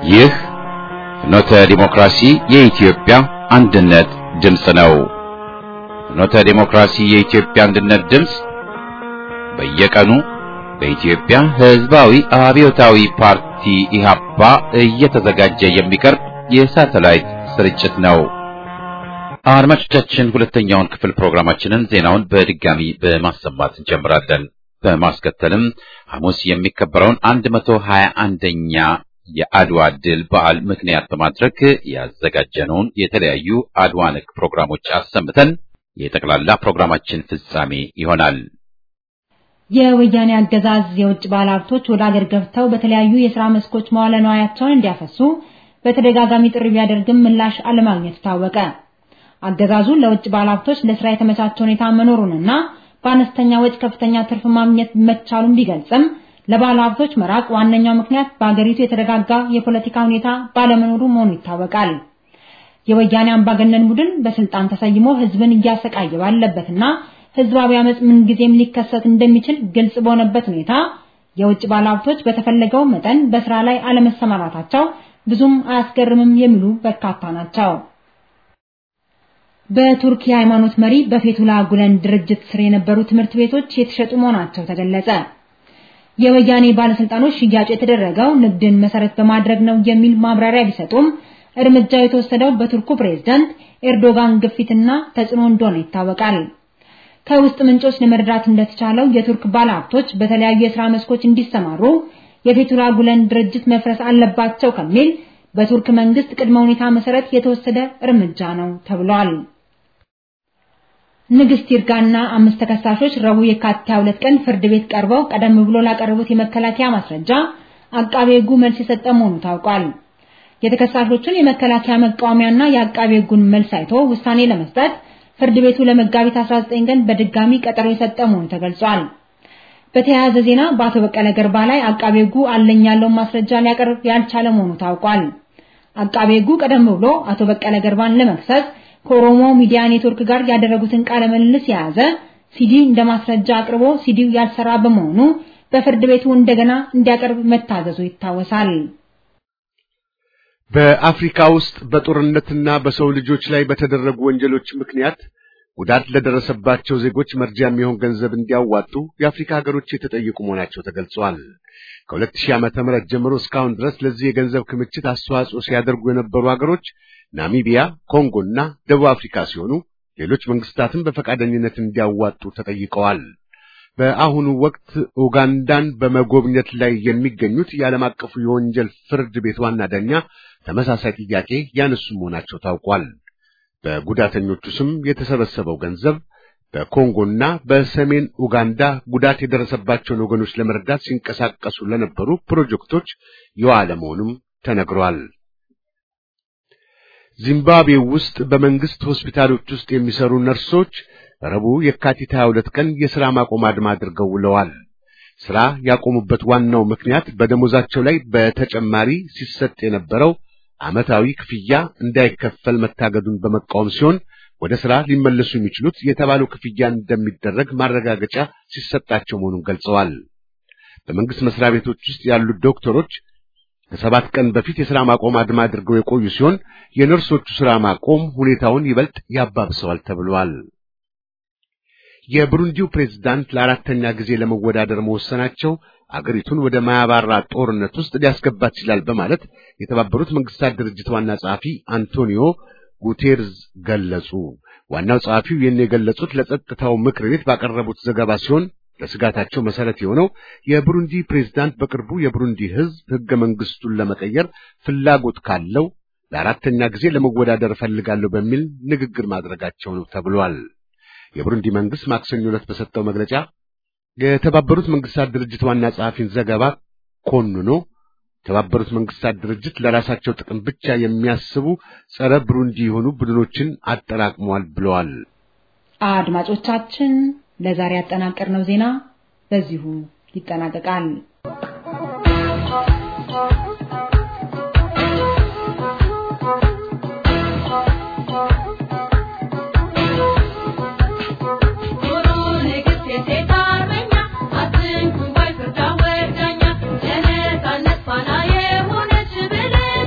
ይህ ፍኖተ ዲሞክራሲ የኢትዮጵያ አንድነት ድምፅ ነው። ፍኖተ ዲሞክራሲ የኢትዮጵያ አንድነት ድምፅ በየቀኑ በኢትዮጵያ ሕዝባዊ አብዮታዊ ፓርቲ ኢህአፓ እየተዘጋጀ የሚቀርብ የሳተላይት ስርጭት ነው። አድማጮቻችን ሁለተኛውን ክፍል ፕሮግራማችንን ዜናውን በድጋሚ በማሰማት እንጀምራለን። በማስከተልም ሐሙስ የሚከበረውን 121ኛ የአድዋ ድል በዓል ምክንያት በማድረግ ያዘጋጀነውን የተለያዩ አድዋ ነክ ፕሮግራሞች አሰምተን የጠቅላላ ፕሮግራማችን ፍጻሜ ይሆናል። የወያኔ አገዛዝ የውጭ ባለሀብቶች ወደ አገር ገብተው በተለያዩ የሥራ መስኮች መዋለ ንዋያቸውን እንዲያፈሱ በተደጋጋሚ ጥሪ ቢያደርግም ምላሽ አለማግኘቱ ታወቀ። አገዛዙ ለውጭ ባለሀብቶች ለስራ የተመቻቸ ሁኔታ መኖሩንና በአነስተኛ ወጪ ከፍተኛ ትርፍ ማግኘት መቻሉን ቢገልጽም ለባለሀብቶች መራቅ ዋነኛው ምክንያት በአገሪቱ የተረጋጋ የፖለቲካ ሁኔታ ባለመኖሩ መሆኑ ይታወቃል። የወያኔ አምባገነን ቡድን በስልጣን ተሰይሞ ህዝብን እያሰቃየ ባለበትና ህዝባዊ አመጽ ምንጊዜም ሊከሰት እንደሚችል ግልጽ በሆነበት ሁኔታ የውጭ ባለሀብቶች በተፈለገው መጠን በስራ ላይ አለመሰማራታቸው ብዙም አያስገርምም የሚሉ በርካታ ናቸው። በቱርክ የሃይማኖት መሪ በፌቱላ ጉለን ድርጅት ስር የነበሩ ትምህርት ቤቶች የተሸጡ መሆናቸው ተገለጸ። የወያኔ ባለስልጣኖች ሽያጭ የተደረገው ንግድን መሰረት በማድረግ ነው የሚል ማብራሪያ ቢሰጡም እርምጃው የተወሰደው በቱርኩ ፕሬዝዳንት ኤርዶጋን ግፊትና ተጽዕኖ እንደሆነ ይታወቃል። ከውስጥ ምንጮች ለመረዳት እንደተቻለው የቱርክ ባለሀብቶች በተለያዩ የሥራ መስኮች እንዲሰማሩ የፌቱላ ጉለን ድርጅት መፍረስ አለባቸው ከሚል በቱርክ መንግስት ቅድመ ሁኔታ መሰረት የተወሰደ እርምጃ ነው ተብሏል። ንግስት ይርጋና አምስት ተከሳሾች ረቡዕ የካቲት 22 ቀን ፍርድ ቤት ቀርበው ቀደም ብሎ ላቀረቡት የመከላከያ ማስረጃ አቃቤ ሕጉ መልስ የሰጠ መሆኑ ታውቋል። የተከሳሾቹን የመከላከያ መቃወሚያና የአቃቤ ሕጉን መልስ አይቶ ውሳኔ ለመስጠት ፍርድ ቤቱ ለመጋቢት 19 ቀን በድጋሚ ቀጠሮ የሰጠ መሆኑ ተገልጿል። በተያያዘ ዜና በአቶ በቀለ ገርባ ላይ አቃቤ ሕጉ አለኝ ያለውን ማስረጃ ሊያቀርብ ያልቻለ መሆኑ ታውቋል። አቃቤ ሕጉ ቀደም ብሎ አቶ በቀለ ገርባን ለመክሰስ ከኦሮሞ ሚዲያ ኔትወርክ ጋር ያደረጉትን ቃለ ምልልስ የያዘ ሲዲ እንደ ማስረጃ አቅርቦ ሲዲው ያልሰራ በመሆኑ በፍርድ ቤቱ እንደገና እንዲያቀርብ መታዘዙ ይታወሳል። በአፍሪካ ውስጥ በጦርነትና በሰው ልጆች ላይ በተደረጉ ወንጀሎች ምክንያት ጉዳት ለደረሰባቸው ዜጎች መርጃ የሚሆን ገንዘብ እንዲያዋጡ የአፍሪካ ሀገሮች የተጠየቁ መሆናቸው ተገልጿል። ከ2000 ዓመተ ምህረት ጀምሮ እስካሁን ድረስ ለዚህ የገንዘብ ክምችት አስተዋጽኦ ሲያደርጉ የነበሩ ሀገሮች ናሚቢያ፣ ኮንጎ እና ደቡብ አፍሪካ ሲሆኑ ሌሎች መንግስታትም በፈቃደኝነት እንዲያዋጡ ተጠይቀዋል። በአሁኑ ወቅት ኡጋንዳን በመጎብኘት ላይ የሚገኙት የዓለም አቀፉ የወንጀል ፍርድ ቤት ዋና ዳኛ ተመሳሳይ ጥያቄ ያነሱ መሆናቸው ታውቋል። በጉዳተኞቹ ስም የተሰበሰበው ገንዘብ በኮንጎና በሰሜን ኡጋንዳ ጉዳት የደረሰባቸውን ወገኖች ለመርዳት ሲንቀሳቀሱ ለነበሩ ፕሮጀክቶች የዋለ መሆኑም ተነግሯል። ዚምባብዌ ውስጥ በመንግስት ሆስፒታሎች ውስጥ የሚሰሩ ነርሶች ረቡዕ የካቲት 22 ቀን የሥራ ማቆም አድማ አድርገው ውለዋል። ሥራ ያቆሙበት ዋናው ምክንያት በደሞዛቸው ላይ በተጨማሪ ሲሰጥ የነበረው ዓመታዊ ክፍያ እንዳይከፈል መታገዱን በመቃወም ሲሆን ወደ ሥራ ሊመለሱ የሚችሉት የተባለው ክፍያ እንደሚደረግ ማረጋገጫ ሲሰጣቸው መሆኑን ገልጸዋል። በመንግስት መስሪያ ቤቶች ውስጥ ያሉት ዶክተሮች ከሰባት ቀን በፊት የሥራ ማቆም አድማ አድርገው የቆዩ ሲሆን የነርሶቹ ሥራ ማቆም ሁኔታውን ይበልጥ ያባብሰዋል ተብሏል። የብሩንዲው ፕሬዝዳንት ለአራተኛ ጊዜ ለመወዳደር መወሰናቸው አገሪቱን ወደ ማያባራ ጦርነት ውስጥ ሊያስገባት ይችላል በማለት የተባበሩት መንግስታት ድርጅት ዋና ጸሐፊ አንቶኒዮ ጉቴርዝ ገለጹ። ዋናው ጸሐፊው ይህን የገለጹት ለጸጥታው ምክር ቤት ባቀረቡት ዘገባ ሲሆን ለስጋታቸው መሰረት የሆነው የብሩንዲ ፕሬዝዳንት በቅርቡ የብሩንዲ ሕዝብ ሕገ መንግስቱን ለመቀየር ፍላጎት ካለው ለአራተኛ ጊዜ ለመወዳደር እፈልጋለሁ በሚል ንግግር ማድረጋቸው ነው ተብሏል። የብሩንዲ መንግስት ማክሰኞ ዕለት በሰጠው መግለጫ የተባበሩት መንግስታት ድርጅት ዋና ጸሐፊን ዘገባ ኮንኖ የተባበሩት መንግስታት ድርጅት ለራሳቸው ጥቅም ብቻ የሚያስቡ ጸረ ብሩንዲ የሆኑ ቡድኖችን አጠራቅመዋል ብለዋል። አድማጮቻችን ለዛሬ ያጠናቀርነው ዜና በዚሁ ይጠናቀቃል። Thank you.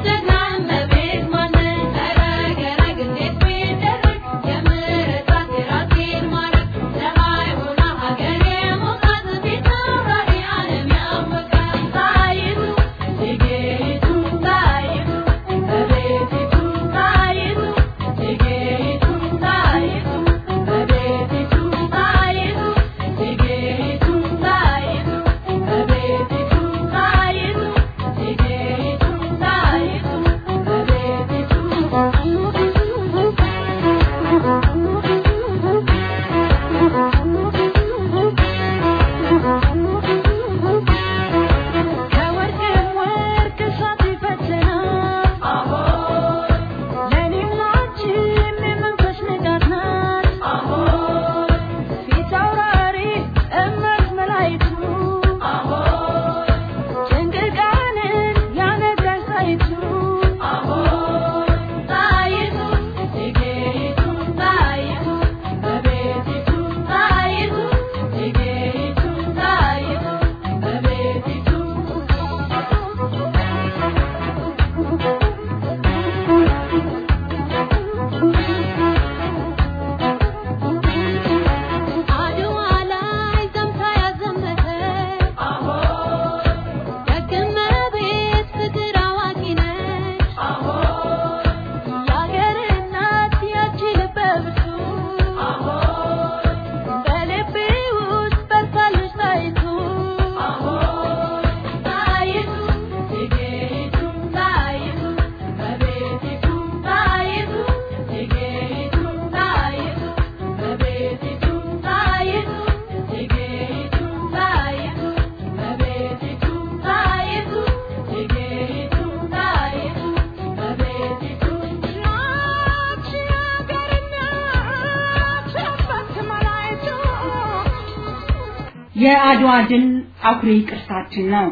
የአድዋ ድል አኩሪ ቅርሳችን ነው።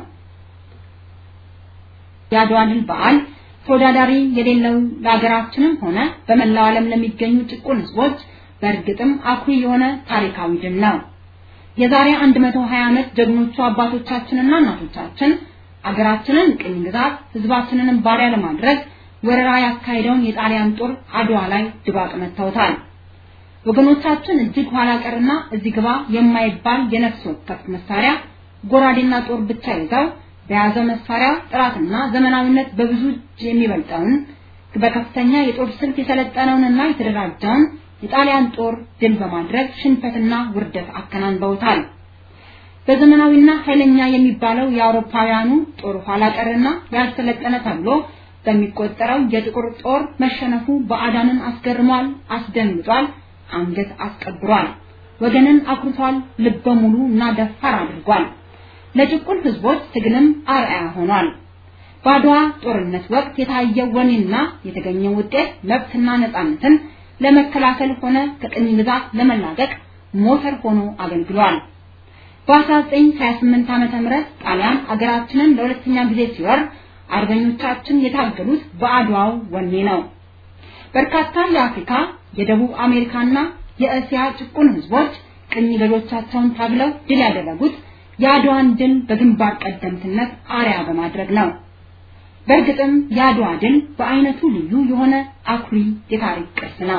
የአድዋ ድል በዓል ተወዳዳሪ የሌለው ለሀገራችንም ሆነ በመላው ዓለም ለሚገኙ ጭቁን ህዝቦች በእርግጥም አኩሪ የሆነ ታሪካዊ ድል ነው። የዛሬ 120 ዓመት ጀግኖቹ አባቶቻችንና እናቶቻችን አገራችንን ቅኝ ግዛት ህዝባችንንም ባሪያ ለማድረግ ወረራ ያካሄደውን የጣሊያን ጦር አድዋ ላይ ድባቅ መተውታል። ወገኖቻችን እጅግ ኋላ ቀርና እዚህ ግባ የማይባል የነፍስ ወከፍ መሳሪያ ጎራዴና ጦር ብቻ ይዘው በያዘው መሳሪያ ጥራትና ዘመናዊነት በብዙ እጅ የሚበልጠውን በከፍተኛ የጦር ስልት የሰለጠነውንና የተደራጀውን የጣሊያን ጦር ድል በማድረግ ሽንፈትና ውርደት አከናንበውታል። በዘመናዊና ኃይለኛ የሚባለው የአውሮፓውያኑ ጦር ኋላ ቀርና ያልሰለጠነ ተብሎ በሚቆጠረው የጥቁር ጦር መሸነፉ ባዕዳንን አስገርሟል፣ አስደንግጧል፣ አንገት አስቀብሯል፣ ወገንን አኩርቷል፣ ልበ ሙሉ እና ደፋር አድርጓል። ለጭቁን ህዝቦች ትግልም አርአያ ሆኗል። በአድዋ ጦርነት ወቅት የታየው ወኔና የተገኘው ውጤት መብትና ነፃነትን ለመከላከል ሆነ ከቅኝ ግዛት ለመላቀቅ ሞተር ሆኖ አገልግሏል። በ1928 ዓመተ ምህረት ጣሊያን አገራችንን ለሁለተኛ ጊዜ ሲወር አርበኞቻችን የታገሉት በአድዋው ወኔ ነው። በርካታ የአፍሪካ፣ የደቡብ አሜሪካና የእስያ ጭቁን ህዝቦች ቅኝ ገዦቻቸውን ታግለው ድል ያደረጉት የአድዋን ድል በግንባር ቀደምትነት አርያ በማድረግ ነው። በእርግጥም የአድዋ ድል በአይነቱ ልዩ የሆነ አኩሪ የታሪክ ቅርስ ነው።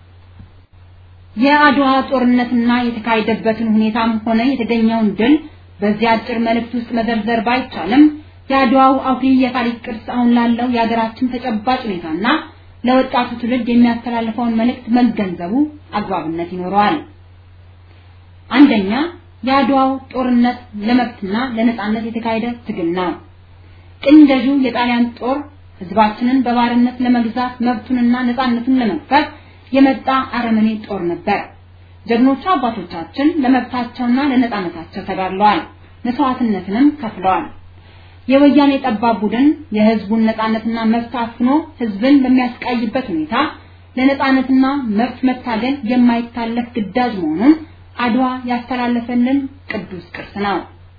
የአድዋ ጦርነትና የተካሄደበትን ሁኔታም ሆነ የተገኘውን ድል በዚህ አጭር መልእክት ውስጥ መዘርዘር ባይቻልም የአድዋው አኩሪ የታሪክ ቅርስ አሁን ላለው የሀገራችን ተጨባጭ ሁኔታና ለወጣቱ ትውልድ የሚያስተላልፈውን መልእክት መገንዘቡ አግባብነት ይኖረዋል። አንደኛ የአድዋው ጦርነት ለመብትና ለነጻነት የተካሄደ ትግል ነው። ቅኝ ገዢው የጣሊያን ጦር ህዝባችንን በባርነት ለመግዛት መብቱንና ነጻነቱን ለመግፈፍ የመጣ አረመኔ ጦር ነበር። ጀግኖቹ አባቶቻችን ለመብታቸውና ለነጻነታቸው ተጋድለዋል፣ መስዋዕትነትንም ከፍለዋል። የወያኔ ጠባብ ቡድን የህዝቡን ነጻነትና መብት አፍኖ ህዝብን በሚያስቃይበት ሁኔታ ለነጻነትና መብት መታገል የማይታለፍ ግዳጅ መሆኑን አድዋ ያስተላለፈልን ቅዱስ ቅርስ ነው።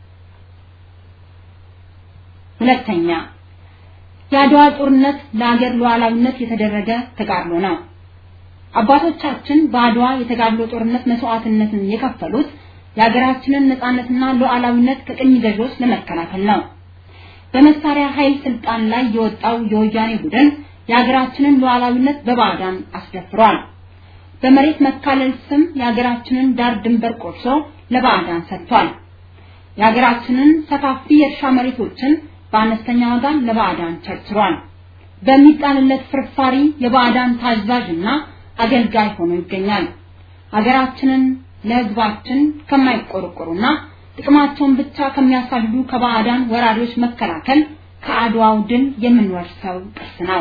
ሁለተኛ የአድዋ ጦርነት ለአገር ሉዓላዊነት የተደረገ ተጋድሎ ነው። አባቶቻችን በአድዋ የተጋድሎ ጦርነት መስዋዕትነትን የከፈሉት የሀገራችንን ነጻነትና ሉዓላዊነት ከቅኝ ገዢዎች ለመከላከል ነው። በመሳሪያ ኃይል ስልጣን ላይ የወጣው የወያኔ ቡድን የሀገራችንን ሉዓላዊነት በባዕዳን አስደፍሯል። በመሬት መካለል ስም የሀገራችንን ዳር ድንበር ቆርሶ ለባዕዳን ሰጥቷል። የሀገራችንን ሰፋፊ የእርሻ መሬቶችን በአነስተኛ ዋጋ ለባዕዳን ቸርችሯል። በሚጣልለት ፍርፋሪ የባዕዳን ታዛዥና አገልጋይ ሆኖ ይገኛል። ሀገራችንን ለህዝባችን ከማይቆረቆሩና ጥቅማቸውን ብቻ ከሚያሳድዱ ከባዕዳን ወራሪዎች መከላከል ከአድዋው ድል የምንወርሰው ቅርስ ነው።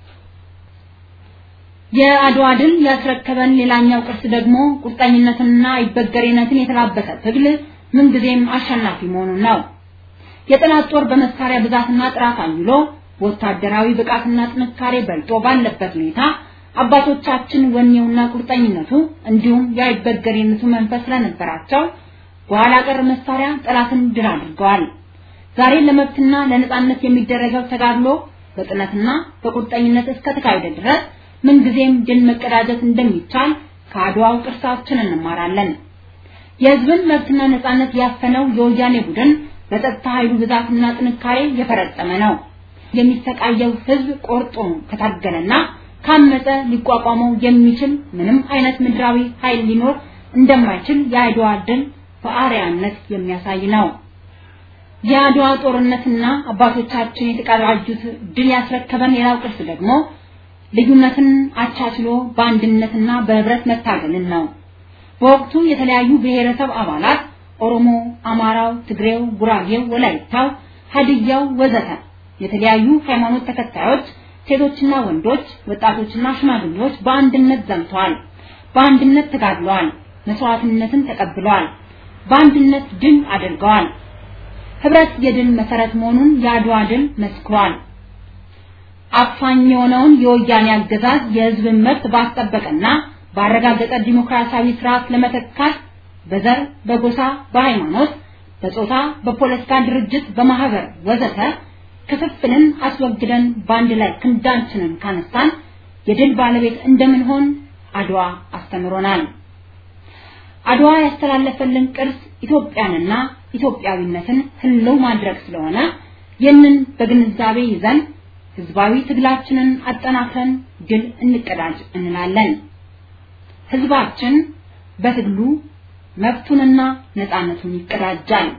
የአድዋ ድል ያስረከበን ሌላኛው ቅርስ ደግሞ ቁርጠኝነትንና አይበገሬነትን የተላበሰ ትግል ምንጊዜም አሸናፊ መሆኑን ነው። የጠላት ጦር በመሳሪያ ብዛትና ጥራት አይሎ ወታደራዊ ብቃትና ጥንካሬ በልጦ ባለበት ሁኔታ አባቶቻችን ወኔውና ቁርጠኝነቱ እንዲሁም የአይበገሬነቱ መንፈስ ስለነበራቸው በኋላ ቀር መሳሪያ ጠላትን ድል አድርገዋል። ዛሬ ለመብትና ለነጻነት የሚደረገው ተጋድሎ በጥነትና በቁርጠኝነት እስከተካሄደ ድረስ ምንጊዜም ድል መቀዳጀት እንደሚቻል ከአድዋው ቅርሳችን እንማራለን። የህዝብን መብትና ነጻነት ያፈነው የወያኔ ቡድን በጸጥታ ኃይሉ ብዛትና ጥንካሬ የፈረጠመ ነው። የሚሰቃየው ህዝብ ቆርጦ ከታገለና ካመፀ ሊቋቋመው የሚችል ምንም አይነት ምድራዊ ኃይል ሊኖር እንደማይችል የአድዋ ድል በአርያነት የሚያሳይ ነው። የአድዋ ጦርነትና አባቶቻችን የተቀዳጁት ድል ያስረከበን ሌላው ቅርስ ደግሞ ልዩነትን አቻችሎ በአንድነትና በህብረት መታገልን ነው። በወቅቱ የተለያዩ ብሔረሰብ አባላት ኦሮሞ፣ አማራው፣ ትግሬው፣ ጉራጌው፣ ወላይታው፣ ሀዲያው ወዘተ የተለያዩ ሃይማኖት ተከታዮች ሴቶችና ወንዶች፣ ወጣቶችና ሽማግሌዎች በአንድነት ዘምተዋል። በአንድነት ተጋድለዋል። መስዋዕትነትን ተቀብለዋል። በአንድነት ድል አድርገዋል። ህብረት የድል መሰረት መሆኑን የአድዋ ድል መስክሯል። አፋኝ የሆነውን የወያኔ አገዛዝ የህዝብን መብት ባስጠበቀና ባረጋገጠ ዲሞክራሲያዊ ስርዓት ለመተካት በዘር፣ በጎሳ፣ በሃይማኖት፣ በጾታ፣ በፖለቲካ ድርጅት፣ በማህበር ወዘተ ክፍፍልን አስወግደን በአንድ ላይ ክንዳችንን ካነሳን የድል ባለቤት እንደምንሆን አድዋ አስተምሮናል። አድዋ ያስተላለፈልን ቅርስ ኢትዮጵያንና ኢትዮጵያዊነትን ህልው ማድረግ ስለሆነ ይህንን በግንዛቤ ይዘን ህዝባዊ ትግላችንን አጠናክረን ድል እንቀዳጅ እንላለን። ህዝባችን በትግሉ መብቱንና ነፃነቱን ይቀዳጃል።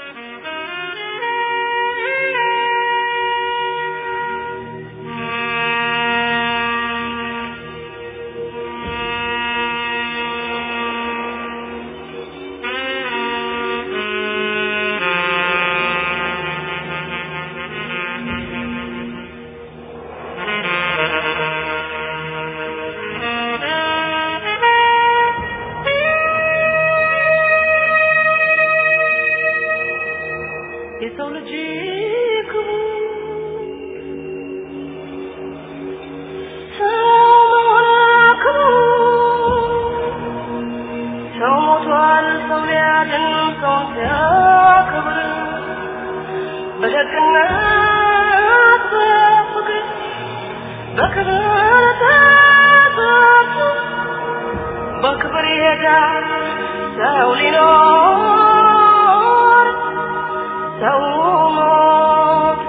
የሰው ልጅ ክቡር ሰው ክቡር ሰው ሞቷል ሰው ሊያድን ሰው ሲያከብር በደግነት በፍቅር በክብር ተጠርቶ በክብር ይሄዳል ሰው ሊኖር ሰው ሞት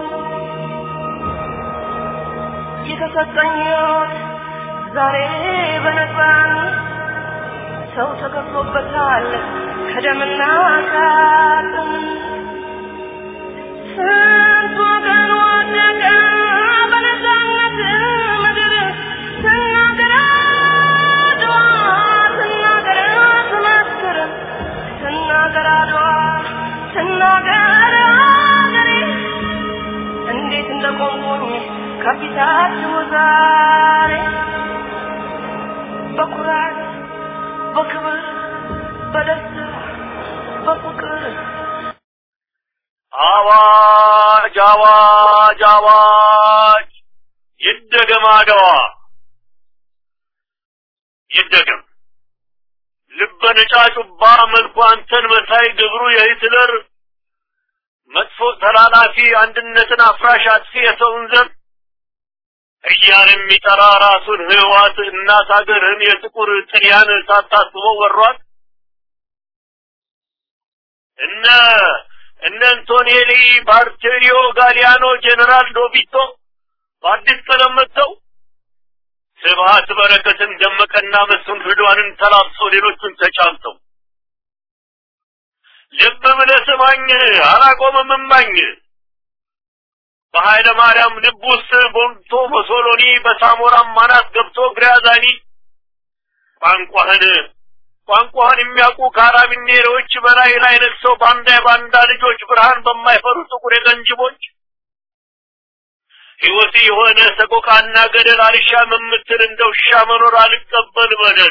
የተሰጠኝ ሕይወት ዛሬ በነፃን ሰው ተከፍሎበታል ከደምና ከአጥንት ስንት ወገን ወደቀ በነፃነት ምድር ስናገር አድዋ ስናገር ስመስክር ስናገር አድዋ ስናገር አገሬ እንዴት እንደቆምኩኝ ከፊታችሁ ዛሬ በኩራት በክብር በደስታ በፍቅር አዋጅ አዋጅ አዋጅ ይደገም አድዋ ይደገም ልበ ነጫጩባ መልኩ አንተን መሳይ ግብሩ የሂትለር መጥፎ ተላላፊ አንድነትን አፍራሽ አጥፊ የሰውን ዘር እያለ የሚጠራ ራሱን ህዋት እናት ሀገርህን የጥቁር ጥልያን ሳታስበው ወሯት እነ እነ አንቶኔሊ ባርቴሪዮ ጋሊያኖ ጄኔራል ዶቢቶ በአዲስ ቀለም መጥተው ስብሀት በረከትን ደመቀና መስፍን ፍዷንን ተላብሰው ሌሎቹን ተጫምተው ልብ ብለህ ስማኝ አላቆምም እማኝ በኃይለ ማርያም ልብ ውስጥ ቦምቶ በሶሎኒ በሳሞራም ማናት ገብቶ ግሪያዛኒ ቋንቋህን ቋንቋህን የሚያውቁ ካራቢኔሮች በላይ ላይ ነግሰው ባንዳ የባንዳ ልጆች ብርሃን በማይፈሩ ጥቁር የቀንጅቦች ሕይወት የሆነ ሰቆቃና ገደል አልሻም የምትል እንደ ውሻ መኖር አልቀበል በደል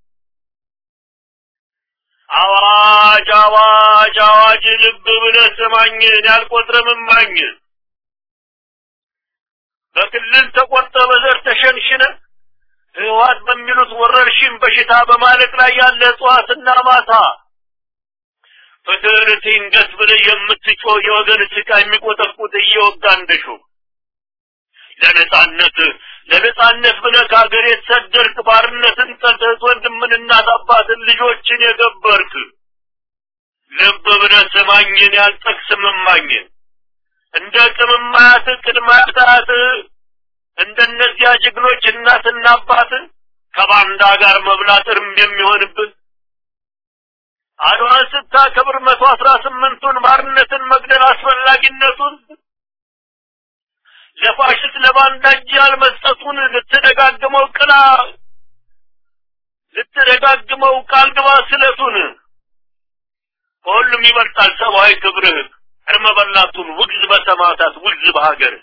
አዋጅ አዋጅ አዋጅ ልብ ብለህ ስማኝ ያልቆጥረም እማኝ በክልል ተቆርጠ በዘር ተሸንሽነ ህወሓት በሚሉት ወረርሽኝ በሽታ በማለቅ ላይ ያለ እጽዋትና ማታ ፍትህ ትንገስ ብለህ የምትጮህ የወገን ስቃ የሚቆጠቁጥ እየወጋ እንደሹ ለነጻነት ለነጻነት ብለህ ከሀገር የተሰደርክ ባርነትን ጠልተህ ወንድምን እናት አባትን ልጆችን የገበርክ ልብ ብለህ ስማኝን ያልጠቅስም እማኝን እንደ ቅምማያት ቅድመ አያት እንደነዚያ ጀግኖች እናትና አባት ከባንዳ ጋር መብላት እርም የሚሆንብን አድዋን ስታከብር መቶ አስራ ስምንቱን ባርነትን መግደል አስፈላጊነቱን ለፋሽስት ለባንዳ እጅ ያልመስጠቱን ልትደጋግመው ቅላ ልትደጋግመው ቃል ግባ ስለቱን ከሁሉም ይበልጣል ሰብአዊ ክብርህ እርመ በላቱን ውግዝ በሰማዕታት ውግዝ በሀገር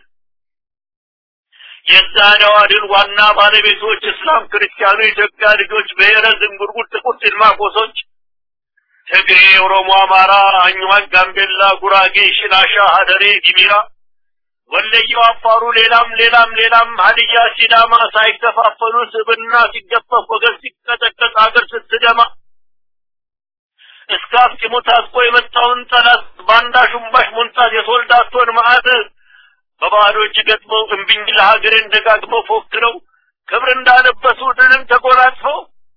የዛሬዋ ድል ዋና ባለቤቶች እስላም፣ ክርስቲያኑ፣ የኢትዮጵያ ልጆች፣ ብሔረ ዝንጉርጉር፣ ጥቁር ጢልማኮሶች፣ ትግሬ፣ ኦሮሞ፣ አማራ፣ አኝዋክ፣ ጋምቤላ፣ ጉራጌ፣ ሽናሻ፣ ሀደሬ፣ ጊሚራ፣ ወለየው፣ አፋሩ፣ ሌላም ሌላም ሌላም ሀዲያ፣ ሲዳማ ሳይከፋፈሉ ስብና ሲገፈፍ ወገን ሲቀጠቀጥ አገር ስትደማ እስከ አፍጢሙ ታጥቆ የመጣውን ጠላት ባንዳ ሹምባሽ ሞንታት የሶልዳቶን መዓት በባዶ እጅ ገጥመው እምቢኝ ለሀገሬን ደጋግመው ፎክረው ክብር እንዳለበሱ ድልን ተጎናጽፈው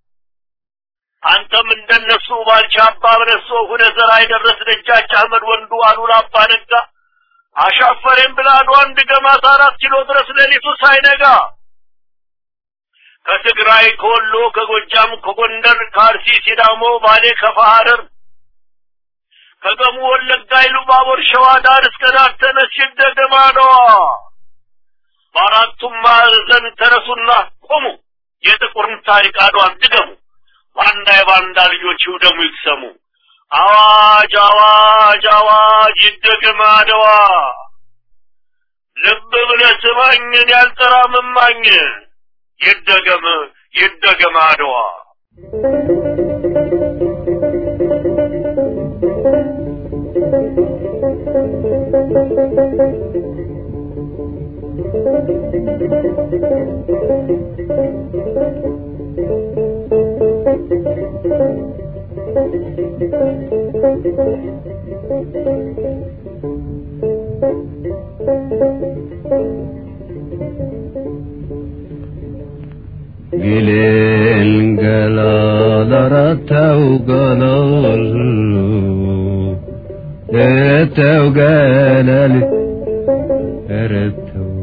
አንተም እንደነሱ ባልቻ አባ በለሶ ሁነ ዘራ የደረስ ደጃች አህመድ ወንዱ አሉላ አባ ነጋ አሻፈሬን ብላ አድዋን ድገማት አራት ኪሎ ድረስ ሌሊቱ ሳይነጋ ከትግራይ ከወሎ ከጎጃም ከጎንደር ከአርሲ ሲዳሞ ባሌ ከፋ ሐረር ከገሙ ወለጋ ኢሉባቦር ሸዋ ዳር እስከ ዳር ተነሽ ደገማዳዋ በአራቱም ማዕዘን ተነሱና ቆሙ የጥቁርን ታሪክ አድዋን ድገሙ ባንዳ የባንዳ ልጆች ይውደሙ ይቅሰሙ አዋጅ አዋጅ አዋጅ ይደገም አድዋ ልብ ብለህ ስማኝን ያልጠራ መማኝ ይደገም ይደገም አድዋ ጊሌን ገላላራተው ገለል እተው ገለል እረተው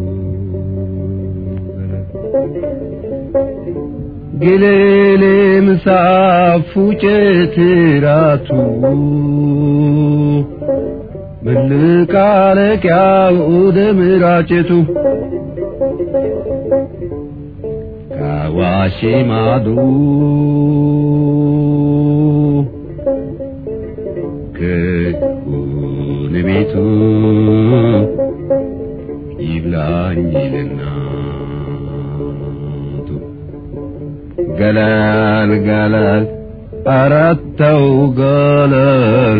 ጊሌሌ ምሳፉ ጭትራቱ ምልቃለቂያው ደምራጭቱ ከአዋሽ ማዶ ከሆነ ቤቱ ይብላኝ ለናቱ ገለል ገለል አረተው ገለል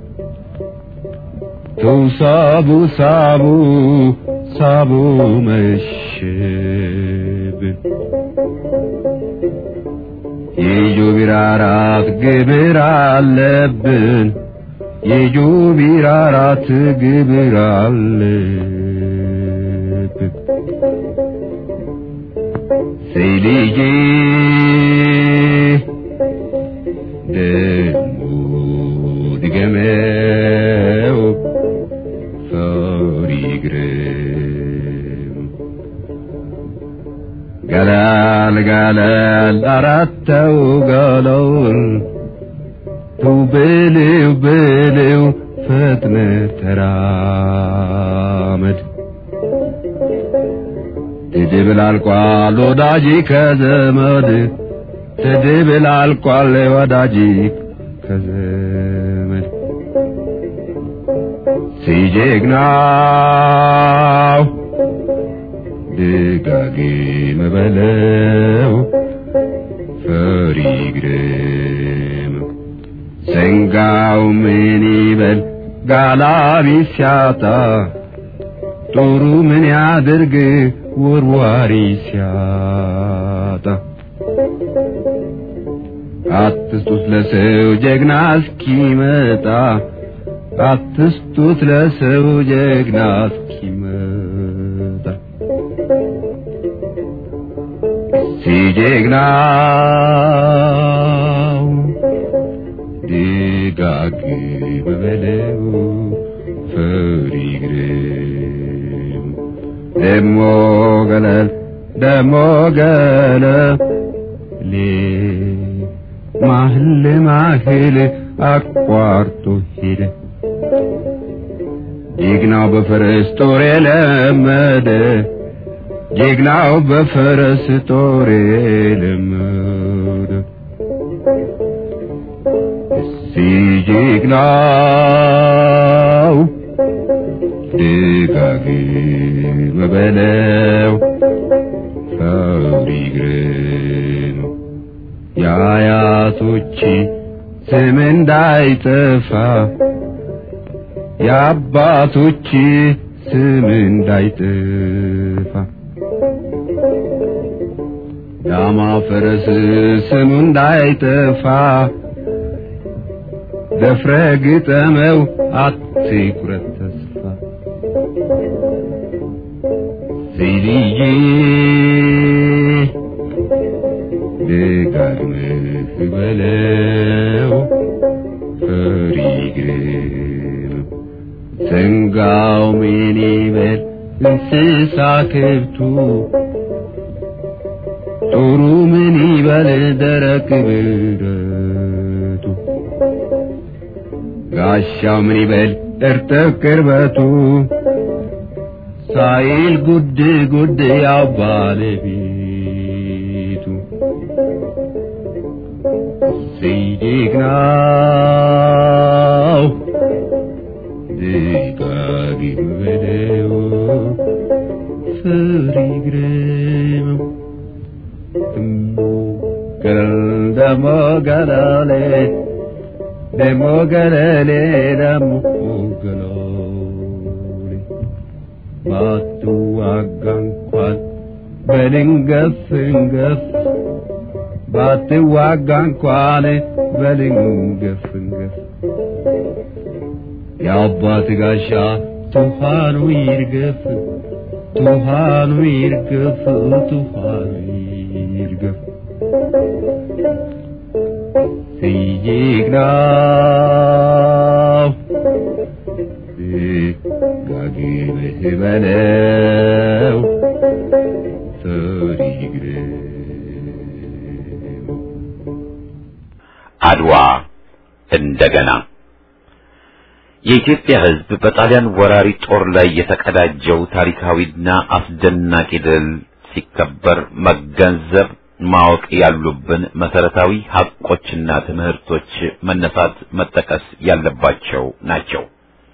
ተው ሳቡ ሳቡ ሳቡ መሸብን የጆቢራ አራት ግብር አለብን የጆቢራ አራት ግብር አለብን ሴሊጄ ደሞ ድገመው ፈሪ ግርም ገላል ገላል አራተው ገለል ተው በለው በለው ፈጥነ ተራመድ ትድብላልቋል ወዳጅ ከዘመድ ትድብላልቋል ወዳጅ ከዘመድ ሲጀግናው ድጋጌም በለው ፈሪ ግርም ሰንጋው ምን ይበል ጋላቢ ሲያጣ ጦሩ ምን ያድርግ ወርዋሪ ሲያጣ አትስጡት ለሰው ጀግና እስኪመጣ አትስጡት ለሰው ጀግና እስኪመጣ ሲጀግናው ደጋግም በለው ፈሪ ግርም ደሞ ገለል ደሞ ገለሌ ማህል ማህል አቋርጦ ሄደ ጀግናው በፈረስ ጦር የለመደ ጀግናው በፈረስ ጦር የለመደ እሲ ጀግናው ደጋግም በለው ፈሪ ግርም የአያቶች ስም እንዳይጠፋ የአባቶች ስም እንዳይጠፋ ዳማ ፈረስ ስሙ እንዳይጠፋ ደፍረ ግጠመው አትቁረጥ ተስፋ ልጄ ደጋግመህ በለው ፈሪ ግረመው ሰንጋው ምን ይበል እንስሳ ከብቱ ጦሩ ምን ይበል ደረቅ ብረቱ ጋሻው ምን ይበል እርጥብ ቅርበቱ ሳይል ጉድ ጉድ ያው ባለቤቱ ሲጀግናው ድጋጊ በለው ፍሪ ግረመው ደሞ ገለል ደሞ ገለሌ ደሞ ገለሌ ደሞ ገለሌ ባትዋጋ እንኳን በድንገፍ እንገፍ ባትዋጋ እንኳን በድንገፍ እንገፍ የአባት ጋሻ ቱፋኑ ይርገፍ ቱፋኑ ይርገፍ ቱፋኑ ይርገፍ ሲጀግናው ጋጊብህ በለው ፈሪ ግረመው አድዋ እንደገና የኢትዮጵያ ሕዝብ በጣሊያን ወራሪ ጦር ላይ የተቀዳጀው ታሪካዊና አስደናቂ ድል ሲከበር መገንዘብ ማወቅ ያሉብን መሰረታዊ ሐቆችና ትምህርቶች መነሳት መጠቀስ ያለባቸው ናቸው።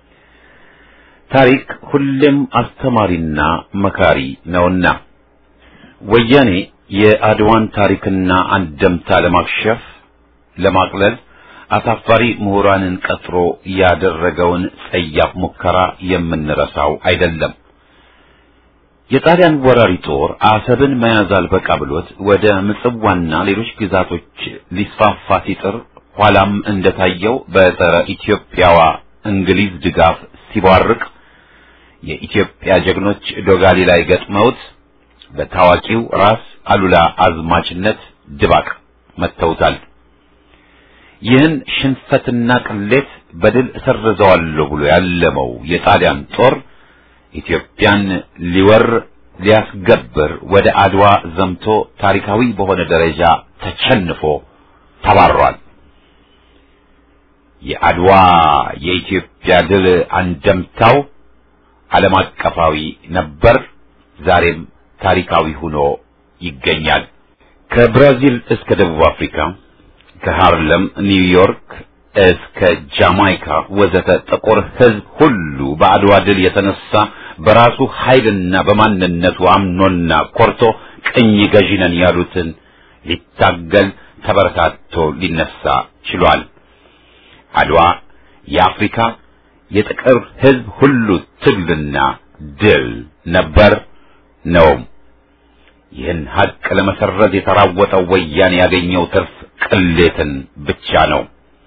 ታሪክ ሁሌም አስተማሪና መካሪ ነውና ወያኔ የአድዋን ታሪክና አንደምታ ለማክሸፍ ለማቅለል አሳፋሪ ምሁራንን ቀጥሮ ያደረገውን ጸያፍ ሙከራ የምንረሳው አይደለም። የጣሊያን ወራሪ ጦር አሰብን መያዝ አልበቃ ብሎት ወደ ምጽዋና ሌሎች ግዛቶች ሊስፋፋ ሲጥር ኋላም እንደታየው በጸረ ኢትዮጵያዋ እንግሊዝ ድጋፍ ሲቧርቅ የኢትዮጵያ ጀግኖች ዶጋሊ ላይ ገጥመውት በታዋቂው ራስ አሉላ አዝማችነት ድባቅ መተውታል። ይህን ሽንፈትና ቅሌት በድል እሰርዘዋለሁ ብሎ ያለመው የጣሊያን ጦር ኢትዮጵያን ሊወር ሊያስገብር ወደ አድዋ ዘምቶ ታሪካዊ በሆነ ደረጃ ተቸንፎ ተባሯል። የአድዋ የኢትዮጵያ ድል አንደምታው ዓለም አቀፋዊ ነበር፣ ዛሬም ታሪካዊ ሆኖ ይገኛል። ከብራዚል እስከ ደቡብ አፍሪካ ከሃርለም ኒውዮርክ እስከ ጃማይካ ወዘተ ጥቁር ሕዝብ ሁሉ በአድዋ ድል የተነሳ በራሱ ኃይልና በማንነቱ አምኖና ኮርቶ ቅኝ ገዢ ነን ያሉትን ሊታገል ተበረታቶ ሊነሳ ችሏል። አድዋ የአፍሪካ የጥቁር ሕዝብ ሁሉ ትግልና ድል ነበር ነውም። ይህን ሀቅ ለመሰረዝ የተራወጠው ወያኔ ያገኘው ትርፍ ቅሌትን ብቻ ነው።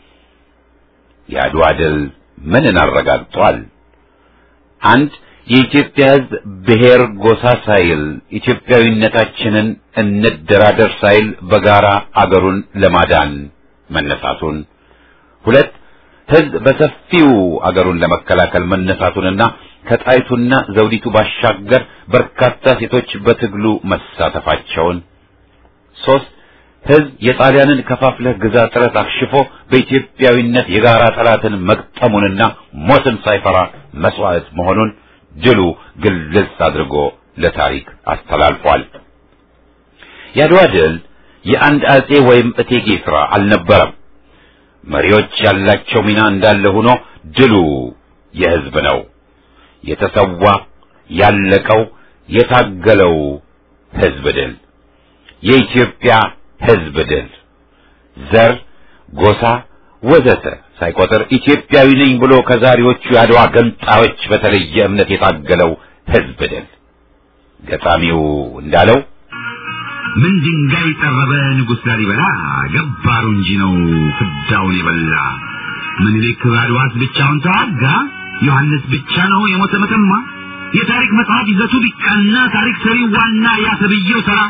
የአድዋ ድል ምንን አረጋግጧል? አንድ የኢትዮጵያ ሕዝብ ብሔር ጎሳ ሳይል ኢትዮጵያዊነታችንን እንደራደር ሳይል በጋራ አገሩን ለማዳን መነሳቱን፣ ሁለት ሕዝብ በሰፊው አገሩን ለመከላከል መነሳቱንና ከጣይቱና ዘውዲቱ ባሻገር በርካታ ሴቶች በትግሉ መሳተፋቸውን፣ ሶስት ሕዝብ የጣሊያንን ከፋፍለህ ግዛ ጥረት አክሽፎ በኢትዮጵያዊነት የጋራ ጠላትን መግጠሙንና ሞትን ሳይፈራ መስዋዕት መሆኑን ድሉ ግልጽ አድርጎ ለታሪክ አስተላልፏል። የአድዋ ድል የአንድ አጼ ወይም እቴጌ ሥራ አልነበረም። መሪዎች ያላቸው ሚና እንዳለ ሆኖ ድሉ የሕዝብ ነው። የተሰዋ ያለቀው የታገለው ሕዝብ ድል የኢትዮጵያ ሕዝብ ድል ዘር፣ ጎሳ ወዘተ ሳይቆጥር ኢትዮጵያዊ ነኝ ብሎ ከዛሬዎቹ የአድዋ ገንጣዮች በተለየ እምነት የታገለው ሕዝብ ድል ገጣሚው እንዳለው ምን ድንጋይ ጠረበ ንጉሥ ላሊበላ ገባሩ እንጂ ነው ፍዳውን የበላ ምኒልክ በአድዋስ ብቻውን ተዋጋ። ዮሐንስ ብቻ ነው የሞተ መተማ። የታሪክ መጽሐፍ ይዘቱ ቢቃና ታሪክ ሰሪው ዋና ያሰብየው ተራ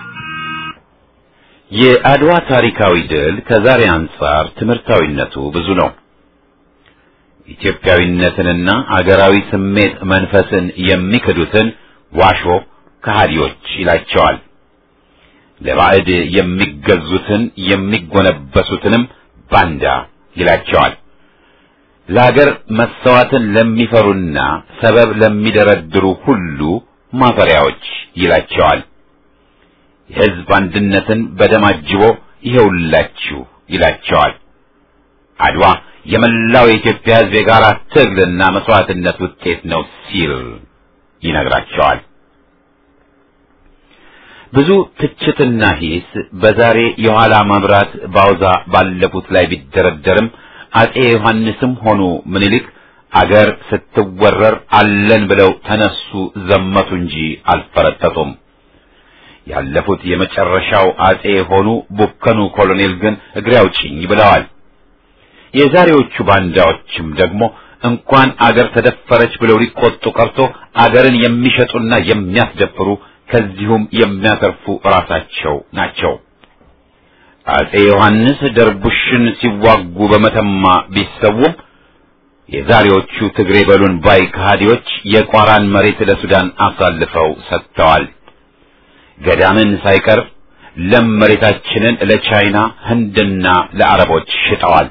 የአድዋ ታሪካዊ ድል ከዛሬ አንጻር ትምህርታዊነቱ ብዙ ነው። ኢትዮጵያዊነትንና አገራዊ ስሜት መንፈስን የሚክዱትን ዋሾ ከሃዲዎች ይላቸዋል። ለባዕድ የሚገዙትን የሚጎነበሱትንም ባንዳ ይላቸዋል። ለአገር መሰዋትን ለሚፈሩና ሰበብ ለሚደረድሩ ሁሉ ማፈሪያዎች ይላቸዋል። የሕዝብ አንድነትን በደም አጅቦ ይኸውላችሁ ይላቸዋል። አድዋ የመላው የኢትዮጵያ ሕዝብ የጋራ ትግልና መስዋዕትነት ውጤት ነው ሲል ይነግራቸዋል። ብዙ ትችትና ሂስ በዛሬ የኋላ መብራት ባውዛ ባለፉት ላይ ቢደረደርም አጼ ዮሐንስም ሆኑ ምኒልክ አገር ስትወረር አለን ብለው ተነሱ ዘመቱ እንጂ አልፈረጠጡም። ያለፉት የመጨረሻው አጼ የሆኑ ቡከኑ ኮሎኔል ግን እግሬ አውጪኝ ብለዋል። የዛሬዎቹ ባንዳዎችም ደግሞ እንኳን አገር ተደፈረች ብለው ሊቆጡ ቀርቶ አገርን የሚሸጡና የሚያስደፍሩ ከዚሁም የሚያተርፉ ራሳቸው ናቸው። አጼ ዮሐንስ ደርቡሽን ሲዋጉ በመተማ ቢሰውም የዛሬዎቹ ትግሬ በሉን ባይ ከሃዲዎች የቋራን መሬት ለሱዳን አሳልፈው ሰጥተዋል። ገዳምን ሳይቀር ለም መሬታችንን ለቻይና ህንድና ለአረቦች ሽጠዋል።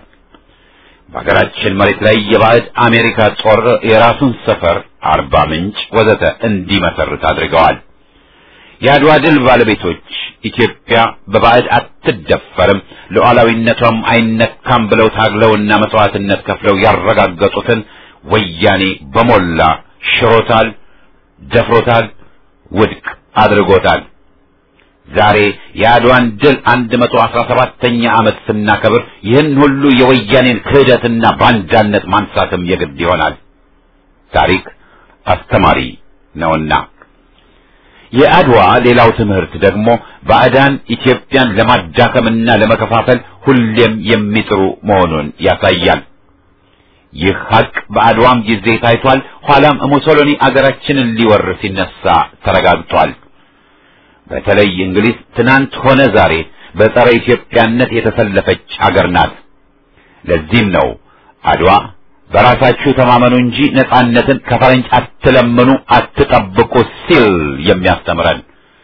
በሀገራችን መሬት ላይ የባዕድ አሜሪካ ጦር የራሱን ሰፈር አርባ ምንጭ ወዘተ እንዲመሰርት አድርገዋል። የአድዋ ድል ባለቤቶች ኢትዮጵያ በባዕድ አትደፈርም፣ ሉዓላዊነቷም አይነካም ብለው ታግለውና መስዋዕትነት ከፍለው ያረጋገጡትን ወያኔ በሞላ ሽሮታል፣ ደፍሮታል፣ ውድቅ አድርጎታል። ዛሬ የአድዋን ድል አንድ መቶ አስራ ሰባተኛ ዓመት ስናከብር ይህን ሁሉ የወያኔን ክህደትና ባንዳነት ማንሳትም የግድ ይሆናል። ታሪክ አስተማሪ ነውና። የአድዋ ሌላው ትምህርት ደግሞ ባዕዳን ኢትዮጵያን ለማዳከምና ለመከፋፈል ሁሌም የሚጥሩ መሆኑን ያሳያል። ይህ ሀቅ በአድዋም ጊዜ ታይቷል። ኋላም ሙሶሎኒ አገራችንን ሊወር ሲነሳ ተረጋግጧል። በተለይ እንግሊዝ ትናንት ሆነ ዛሬ በጸረ ኢትዮጵያነት የተሰለፈች አገር ናት። ለዚህም ነው አድዋ በራሳችሁ ተማመኑ እንጂ ነጻነትን ከፈረንጅ አትለምኑ፣ አትጠብቁ ሲል የሚያስተምረን።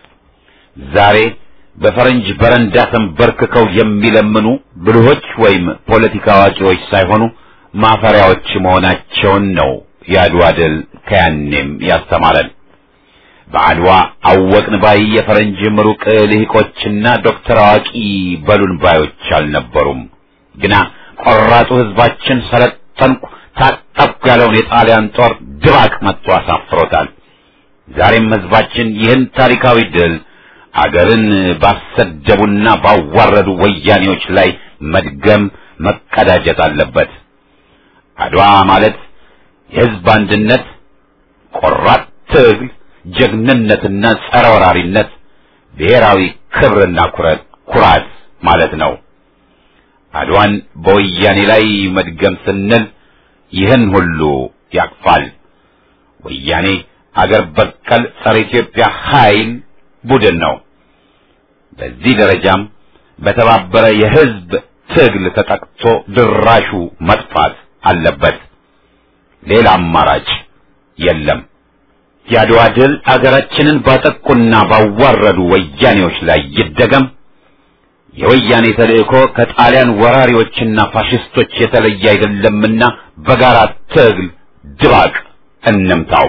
ዛሬ በፈረንጅ በረንዳ ተንበርክከው የሚለምኑ ብልሆች ወይም ፖለቲካ አዋቂዎች ሳይሆኑ ማፈሪያዎች መሆናቸውን ነው የአድዋ ድል ከያኔም ያስተማረን። በአድዋ አወቅን ባይ የፈረንጅ ምሩቅ ልሂቆችና ዶክተር አዋቂ በሉን ባዮች አልነበሩም። ግና ቆራጡ ሕዝባችን ሰለጠንኩ ታጠቅኩ ያለውን የጣሊያን ጦር ድባቅ መጥቶ አሳፍሮታል። ዛሬም ሕዝባችን ይህን ታሪካዊ ድል አገርን ባሰደቡና ባዋረዱ ወያኔዎች ላይ መድገም መቀዳጀት አለበት። አድዋ ማለት የሕዝብ አንድነት፣ ቆራጥ ትግል ጀግንነትና ጸረ ወራሪነት ብሔራዊ ክብርና ኩራት ኩራት ማለት ነው። አድዋን በወያኔ ላይ መድገም ስንል ይህን ሁሉ ያቅፋል። ወያኔ አገር በቀል ጸረ ኢትዮጵያ ኃይል ቡድን ነው። በዚህ ደረጃም በተባበረ የሕዝብ ትግል ተጠቅቶ ድራሹ መጥፋት አለበት። ሌላ አማራጭ የለም። የአድዋ ድል አገራችንን ባጠቁና ባዋረዱ ወያኔዎች ላይ ይደገም። የወያኔ ተልእኮ ከጣሊያን ወራሪዎችና ፋሽስቶች የተለየ አይደለምና በጋራ ትግል ድባቅ እንምታው።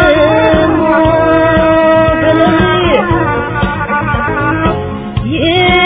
Yeah.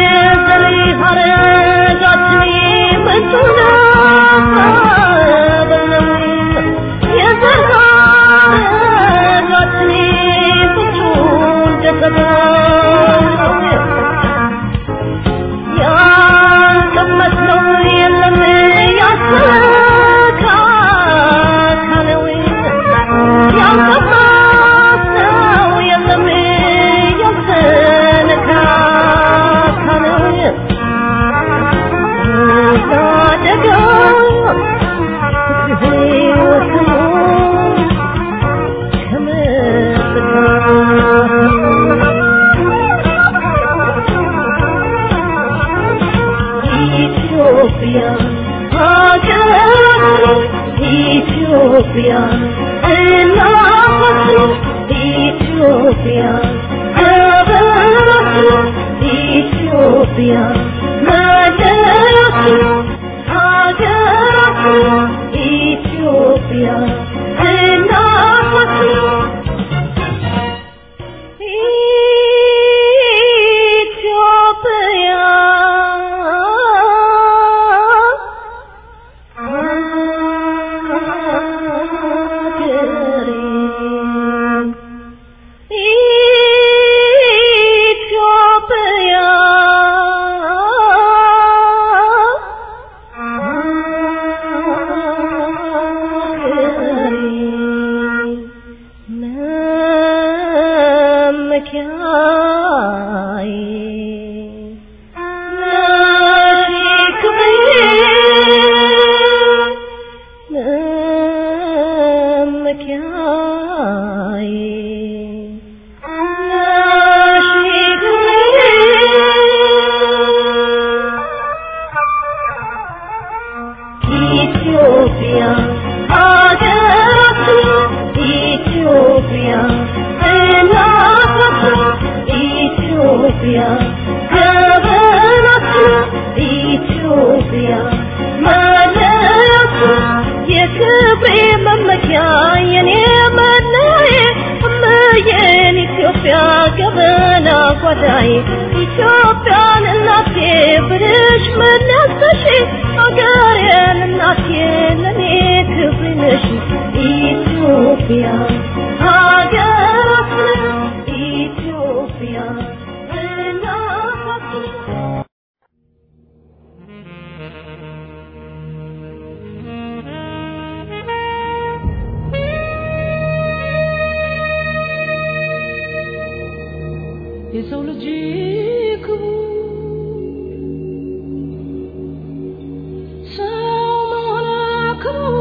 ኢትዮጵያ ሀገራችን ኢትዮጵያ እናታችን ኢትዮጵያ ሀገራችን ኢትዮጵያ መለያችን ሀገራችን ኢትዮጵያ እናታችን ኢትዮጵያ ሀገሬ ኢትዮጵያ ሀገሬ ኢትዮጵያ ሀገራችን ኢትዮጵያ እናታችን ኢትዮጵያ ሀገራችን ኢትዮጵያ መለያችን የክብሬ መመኪያ የኔ መለያ እመዬን ኢትዮጵያ ገበና ጓዳዬ ኢትዮጵያን እናቴ ብልሽ መለሰሽ አገሬን እናቴ ለኔ ክብሬ ነሽ ኢትዮጵያ ሀገራችን ኢትዮጵያ እናታችን የሰው ልጅ ክቡር ሰው መሆን ክቡር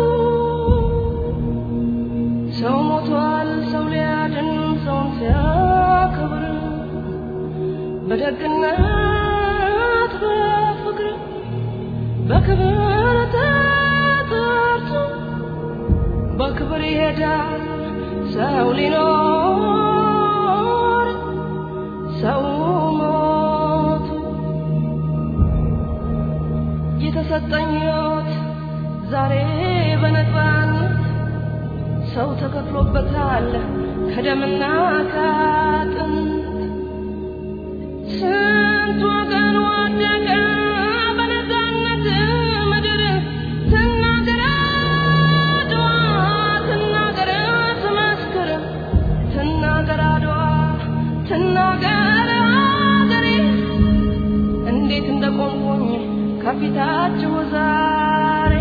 ሰው ሞቷል ሰው ሊያድን ሰውን ሲያከብር በደግነት በፍቅር በክብር ተጠርቶ በክብር ይሄዳል ሰው ሊኖር ሰው ሞቱ የተሰጠኝ ሕይወት ዛሬ በነፃነት ሰው ተከፍሎበታል ከደምና ከአጥንት ስንት ወገን ወደቀ በነፃነት ምድር ትናገር አድዋ ትናገር ትመስክር ትናገር አድዋ ትናገር አገሬ እንዴት እንደቆምኩኝ ከፊታችሁ ዛሬ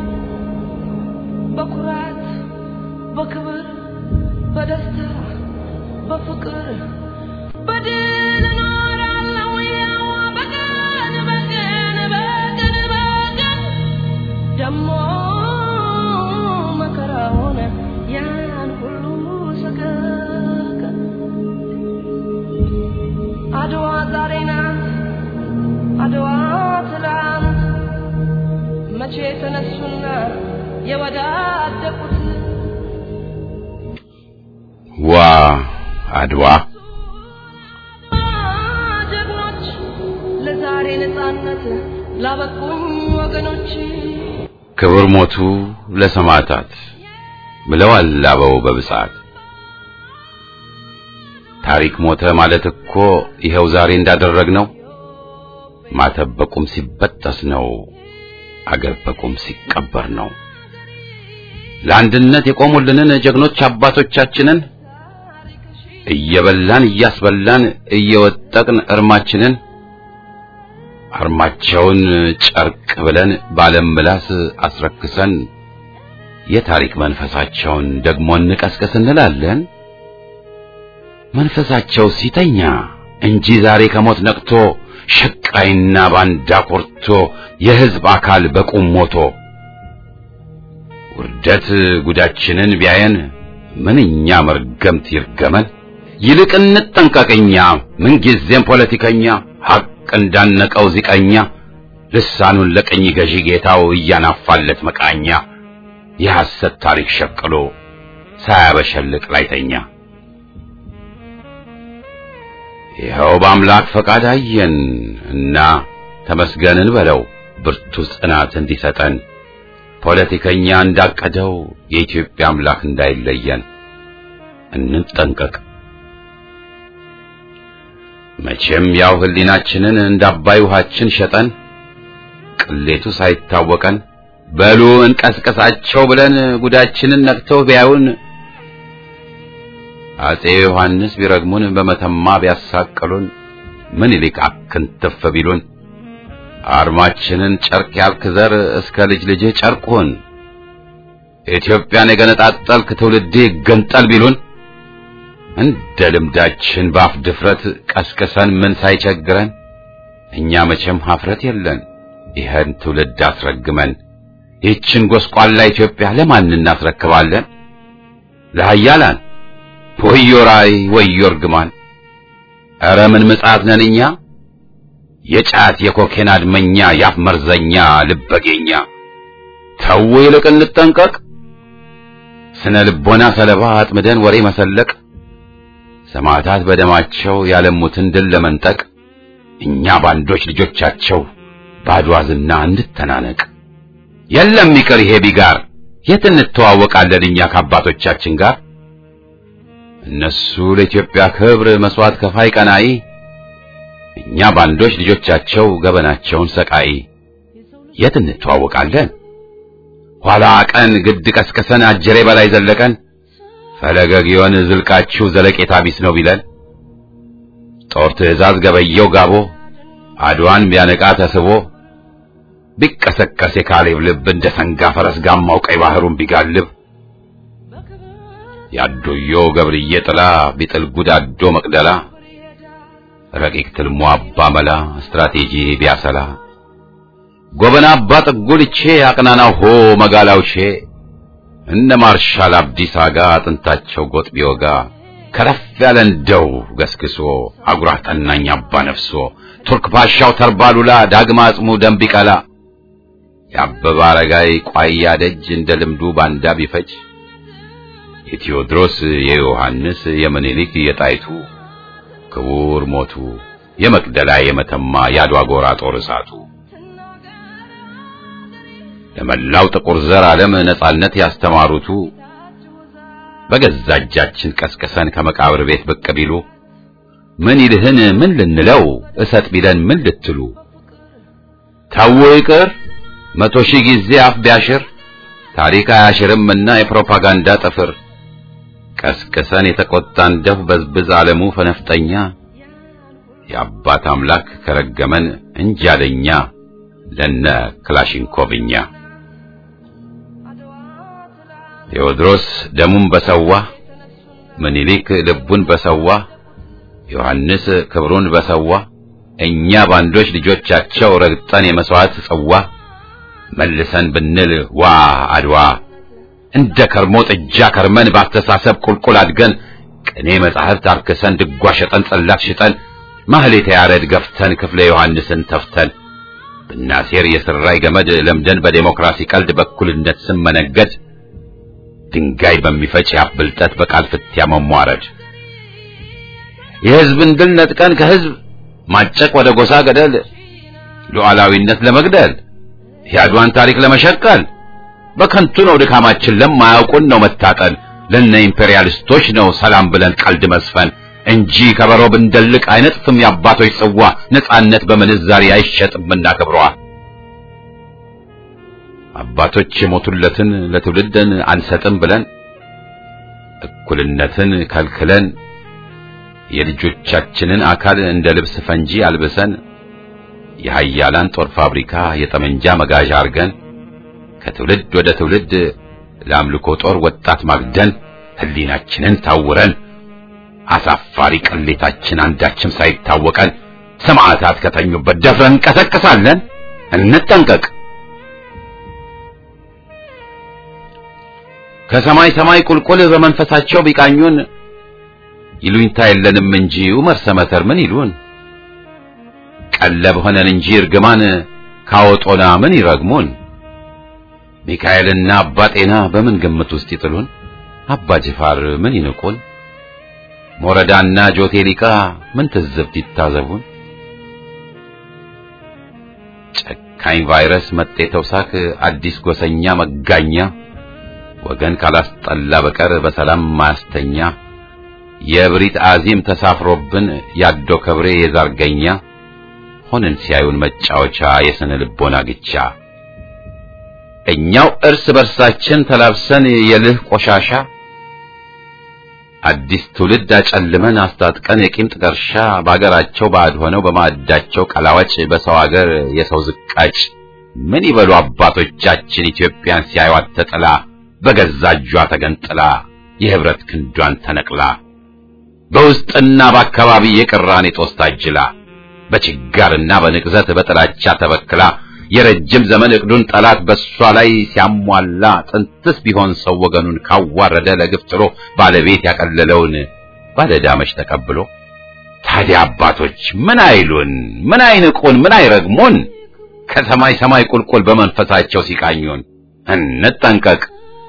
በኩራት በክብር በደስታ በፍቅር በድል እኖራለሁ ያው በቀን በቀን በቀን በቀን ደሞ መከራውን ያን ሁሉ ሰቀቀን አድዋ ዛሬ ናት አድዋ ትላንት መቼ ተነሱና የወዳደቁት ዋ አድዋ ጀግኖች ለዛሬ ነፃነት ላበቁኝ ወገኖች ክብር ሞቱ ለሰማዕታት ብለዋል አበው በብጻት ታሪክ ሞተ ማለት እኮ ይኸው ዛሬ እንዳደረግነው ማተብ በቁም ሲበጠስ ነው አገር በቁም ሲቀበር ነው ለአንድነት የቆሙልንን ጀግኖች አባቶቻችንን እየበላን እያስበላን እየወጠቅን እርማችንን አርማቸውን ጨርቅ ብለን ባለም ምላስ አስረክሰን የታሪክ መንፈሳቸውን ደግሞ እንቀስቀስ እንላለን። መንፈሳቸው ሲተኛ እንጂ ዛሬ ከሞት ነቅቶ ሸቃይና ባንዳ ኮርቶ የሕዝብ አካል በቁም ሞቶ ውርደት ጉዳችንን ቢያየን ምንኛ መርገምት ይርገመን። ይልቅ እንጠንቀቅኛ ምንጊዜም ፖለቲከኛ ሐቅ እንዳነቀው ዚቀኛ ልሳኑን ለቀኝ ገዢ ጌታው እያናፋለት መቃኛ የሐሰት ታሪክ ሸቅሎ ሳያበሸልቅ ላይተኛ ይኸው በአምላክ ፈቃድ አየን እና ተመስገንን በለው ብርቱ ጽናት እንዲሰጠን ፖለቲከኛ እንዳቀደው የኢትዮጵያ አምላክ እንዳይለየን እንጠንቀቅ። መቼም ያው ህሊናችንን እንደ አባይ ውሃችን ሸጠን ቅሌቱ ሳይታወቀን በሉ እንቀስቀሳቸው ብለን ጉዳችንን ነቅተው ቢያዩን አጼ ዮሐንስ ቢረግሙን በመተማ ቢያሳቅሉን ምኒልክ አክንትፍ ቢሉን አርማችንን ጨርቅ ያልክ ዘር እስከ ልጅ ልጅህ ጨርቁን ኢትዮጵያን የገነጣጠልክ ትውልዴ ገንጠል ቢሉን እንደ ልምዳችን በአፍ ድፍረት ቀስቅሰን ምን ሳይቸግረን እኛ መቼም ሀፍረት የለን ይህን ትውልድ አስረግመን ይህችን ጎስቋላ ኢትዮጵያ ለማን እናስረክባለን? ለሀያላን ወዮ ራእይ ወዮ እርግማን! ኧረ ምን ምጽአት ነን እኛ የጫት የኮኬን አድመኛ ያፍ መርዘኛ ልበጌኛ ተው ይልቅ እንጠንቀቅ ስነ ልቦና ሰለባ አጥምደን ወሬ መሰለቅ ሰማዕታት በደማቸው ያለሙትን ድል ለመንጠቅ እኛ ባንዶች ልጆቻቸው ባድዋ ዝና እንድተናነቅ የለም ይቅር ይሄ ቢጋር የት እንተዋወቃለን እኛ ከአባቶቻችን ጋር እነሱ ለኢትዮጵያ ክብር መስዋዕት ከፋይ ቀናኢ እኛ ባንዶች ልጆቻቸው ገበናቸውን ሰቃይ የት እንተዋወቃለን ኋላ ቀን ግድ ቀስቅሰን አጀሬ በላይ ዘለቀን ፈለገ ጊዮን ዝልቃችሁ ዘለቄታ ቢስ ነው ቢለን ጦር ትእዛዝ ገበየው ጋቦ አድዋን ቢያነቃ ተስቦ ቢቀሰቀስ የካሌብ ልብ እንደ ሰንጋ ፈረስ ጋማው ቀይ ባህሩን ቢጋልብ ያዶዮ ገብርዬ ጥላ ቢጥል ጉዳዶ መቅደላ ረቂቅ ትልሞ አባ መላ ስትራቴጂ ቢያሰላ ጎበና አባ ጥጉልቼ አቅናናው ሆ መጋላውሼ እነ ማርሻል አብዲሳ ጋ አጥንታቸው ጎጥ ቢወጋ ከረፍ ያለ እንደው ገስግሶ አጉራ ጠናኝ አባ ነፍሶ ቱርክ ፓሻው ተርባሉላ ዳግማ አጽሙ ደም ቢቀላ የአበባ አረጋይ ቋያ ደጅ እንደ ልምዱ ባንዳ ቢፈጅ የቴዎድሮስ የዮሐንስ የምኒልክ የጣይቱ ክቡር ሞቱ የመቅደላ የመተማ የአድዋ ጎራ ጦር እሳቱ ለመላው ጥቁር ዘር ዓለም ነጻነት ያስተማሩቱ በገዛ እጃችን ቀስቅሰን ከመቃብር ቤት ብቅ ቢሉ ምን ይልህን ምን ልንለው እሰጥ ቢለን ምን ልትሉ ታዎ ይቅር መቶ ሺህ ጊዜ አፍ ቢያሽር ታሪክ አያሽርምና የፕሮፓጋንዳ ጥፍር ቀስቅሰን የተቆጣን ደፍ በዝብዝ ዓለሙ ፈነፍጠኛ የአባት አምላክ ከረገመን እንጃለኛ ለነ ክላሽንኮቭኛ ቴዎድሮስ ደሙን በሰዋ ምኒልክ ልቡን በሰዋ ዮሐንስ ክብሩን በሰዋ እኛ ባንዶች ልጆቻቸው ረግጠን የመስዋዕት ጽዋ መልሰን ብንል ዋ አድዋ እንደ ከርሞ ጥጃ ከርመን ባስተሳሰብ ቁልቁል አድገን ቅኔ መጻሕፍት አርክሰን ድጓ ሸጠን ጸላት ሽጠን ማህሌተ ያሬድ ገፍተን ክፍለ ዮሐንስን ተፍተን ብናሴር የስራይ ገመድ ለምደን በዴሞክራሲ ቀልድ በኩልነት ስም መነገድ ድንጋይ በሚፈጭ ያብልጠት በቃል ፍትያ መሟረድ የሕዝብን ድል ነጥቀን ከሕዝብ ማጨቅ ወደ ጎሳ ገደል ሉዓላዊነት ለመግደል የአድዋን ታሪክ ለመሸቀል በከንቱ ነው ድካማችን ለማያውቁን ነው መታጠን ለነ ኢምፔሪያሊስቶች ነው ሰላም ብለን ቀልድ መስፈን እንጂ ከበሮ ብንደልቅ አይነጥፍም የአባቶች ጽዋ ነጻነት በምንዛሪ አይሸጥምና ክብሯ አባቶች የሞቱለትን ለትውልድን አንሰጥም ብለን እኩልነትን ከልክለን የልጆቻችንን አካል እንደ ልብስ ፈንጂ አልብሰን የሃያላን ጦር ፋብሪካ የጠመንጃ መጋዣ አርገን ከትውልድ ወደ ትውልድ ለአምልኮ ጦር ወጣት ማግደን ህሊናችንን ታውረን አሳፋሪ ቅሌታችን አንዳችም ሳይታወቀን ሰማዕታት ከተኙበት ደፍረን እንቀሰቅሳለን። እንጠንቀቅ። ከሰማይ ሰማይ ቁልቁል በመንፈሳቸው ቢቃኙን ይሉኝታ የለንም እንጂ ዑመር ሰመተር ምን ይሉን? ቀለብ ሆነን እንጂ እርግማን ካወጦና ምን ይረግሙን? ሚካኤልና አባ ጤና በምን ግምት ውስጥ ይጥሉን? አባ ጅፋር ምን ይንቁን? ሞረዳና ጆቴሊቃ ምን ትዝብት ይታዘቡን? ጨካኝ ቫይረስ መጤ ተውሳክ አዲስ ጎሰኛ መጋኛ ወገን ካላስጠላ በቀር በሰላም ማያስተኛ የብሪት አዚም ተሳፍሮብን ያዶ ከብሬ የዛርገኛ ሆነን ሲያዩን መጫወቻ የስነ ልቦና ግቻ እኛው እርስ በርሳችን ተላብሰን የልህ ቆሻሻ አዲስ ትውልድ አጨልመን አስታጥቀን የቂም ጥቀርሻ በአገራቸው ባዕድ ሆነው በማዕዳቸው ቀላዋጭ በሰው አገር የሰው ዝቃጭ ምን ይበሉ አባቶቻችን ኢትዮጵያን ሲያዩት ተጥላ በገዛ እጇ ተገንጥላ የህብረት ክንዷን ተነቅላ በውስጥና በአካባቢ የቅራኔ ጦስ ታጅላ በችጋርና በንቅዘት በጥላቻ ተበክላ የረጅም ዘመን እቅዱን ጠላት በሷ ላይ ሲያሟላ ጥንትስ ቢሆን ሰው ወገኑን ካዋረደ ለግፍ ጥሎ ባለቤት ያቀለለውን ባለዳመች ተቀብሎ ታዲያ አባቶች ምን አይሉን? ምን አይንቁን? ምን አይረግሙን? ከሰማይ ሰማይ ቁልቁል በመንፈሳቸው ሲቃኙን እንጠንቀቅ።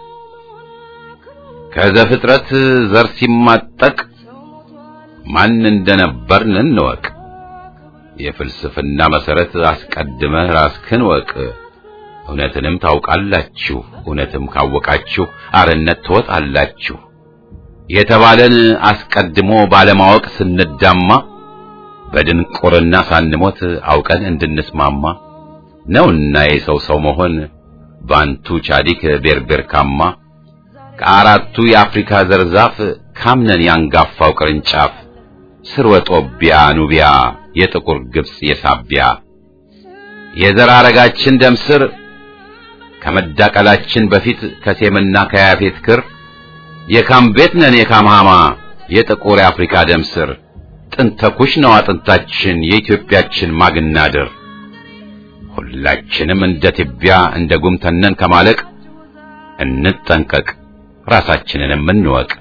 ከዘፍጥረት ዘር ሲማጠቅ ማን እንደነበርን እንወቅ። የፍልስፍና መሰረት አስቀድመህ ራስህን ወቅ። እውነትንም ታውቃላችሁ፣ እውነትም ካወቃችሁ አርነት ትወጣላችሁ የተባለን አስቀድሞ ባለማወቅ ስንዳማ በድንቁርና ሳንሞት አውቀን እንድንስማማ ነውና የሰው ሰው መሆን ባንቱ ቻዲክ ቤርቤርካማ ከአራቱ የአፍሪካ ዘርዛፍ ካምነን ያንጋፋው ቅርንጫፍ ስርወ ጦቢያ ኑቢያ የጥቁር ግብጽ የሳቢያ የዘር ሐረጋችን ደም ስር ከመዳቀላችን በፊት ከሴምና ከያፌት ክር የካም ቤት ነን የካምሃማ የጥቁር የአፍሪካ ደም ስር ጥንተ ኩሽ ነው አጥንታችን የኢትዮጵያችን ማግናድር ሁላችንም እንደ ትቢያ እንደ ጉም ተነን ከማለቅ እንጠንቀቅ ራሳችንንም እንወቅ።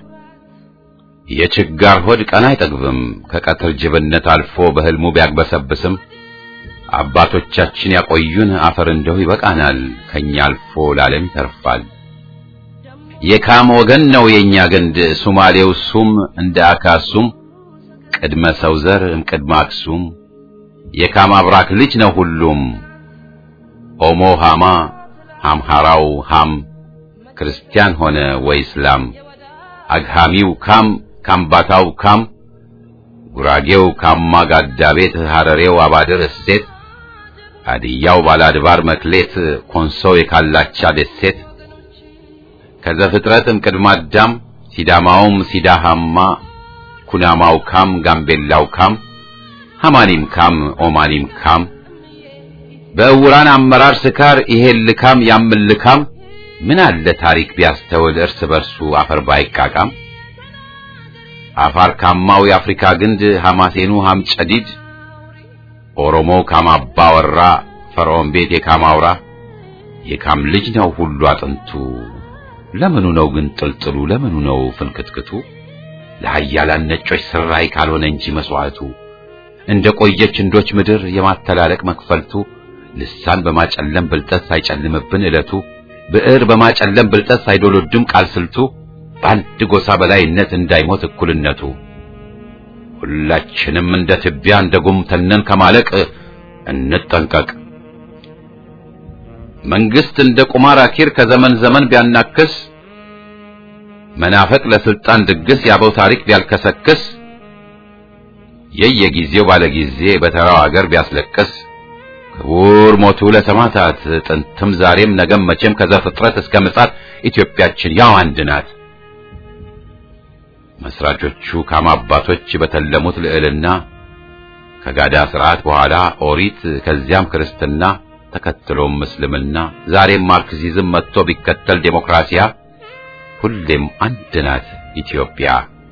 የችጋር ሆድ ቀን አይጠግብም ከቀትር ጅብነት አልፎ በህልሙ ቢያግበሰብስም አባቶቻችን ያቆዩን አፈር እንደው ይበቃናል ከኛ አልፎ ለዓለም ይተርፋል። የካም ወገን ነው የኛ ግንድ ሱማሌው ሱም እንደ አካሱም ቅድመ ሰው ዘር እምቅድመ አክሱም የካም አብራክ ልጅ ነው ሁሉም ኦሞ ሃማ ሃምሃራው ሃም ክርስቲያን ሆነ ወይ እስላም አግሃሚው ካም ካምባታው ካም ጉራጌው ካማ ጋዳ ቤት ሐረሬው አባድር እሴት ሀዲያው ባላድባር መክሌት ኮንሶው የካላቻ ደሴት ከዘፍጥረትም ቅድመ አዳም ሲዳማውም ሲዳሃማ ኩናማው ካም ጋምቤላው ካም ሐማኒም ካም ኦማኒም ካም በእውራን አመራር ስካር ይሄን ልካም ያምን ልካም ምን አለ ታሪክ ቢያስተውል እርስ በርሱ አፈር ባይቃቃም አፋር ካማው የአፍሪካ ግንድ ሐማሴኑ ሐም ጨዲድ ኦሮሞ ካማባ ወራ ፈርዖን ቤት የካማውራ የካም ልጅ ነው ሁሉ አጥንቱ ለምኑ ነው ግን ጥልጥሉ ለምኑ ነው ፍንክትክቱ ለሀያላን ነጮች ስራይ ካልሆነ እንጂ መስዋዕቱ እንደ ቆየች እንዶች ምድር የማተላለቅ መክፈልቱ ልሳን በማጨለም ብልጠት ሳይጨልምብን ዕለቱ ብዕር በማጨለም ብልጠት ሳይዶሎድም ቃል ስልቱ በአንድ ጎሳ በላይነት እንዳይሞት እኩልነቱ ሁላችንም እንደ ትቢያ እንደ ጉም ተነን ከማለቅ እንጠንቀቅ። መንግስት እንደ ቁማር አኪር ከዘመን ዘመን ቢያናክስ መናፈቅ ለስልጣን ድግስ ያበው ታሪክ ቢያልከሰክስ የየጊዜው ባለጊዜ በተራው አገር ቢያስለቅስ ክቡር ሞቱ ለሰማዕታት ጥንትም ዛሬም ነገም መቼም ከዘፍጥረት እስከ ምጽአት ኢትዮጵያችን ያው አንድ ናት። መስራቾቹ ካም አባቶች በተለሙት ልዕልና ከጋዳ ስርዓት በኋላ ኦሪት ከዚያም ክርስትና ተከትሎም ምስልምና ዛሬም ማርክሲዝም መጥቶ ቢከተል ዴሞክራሲያ ሁሌም አንድ ናት ኢትዮጵያ።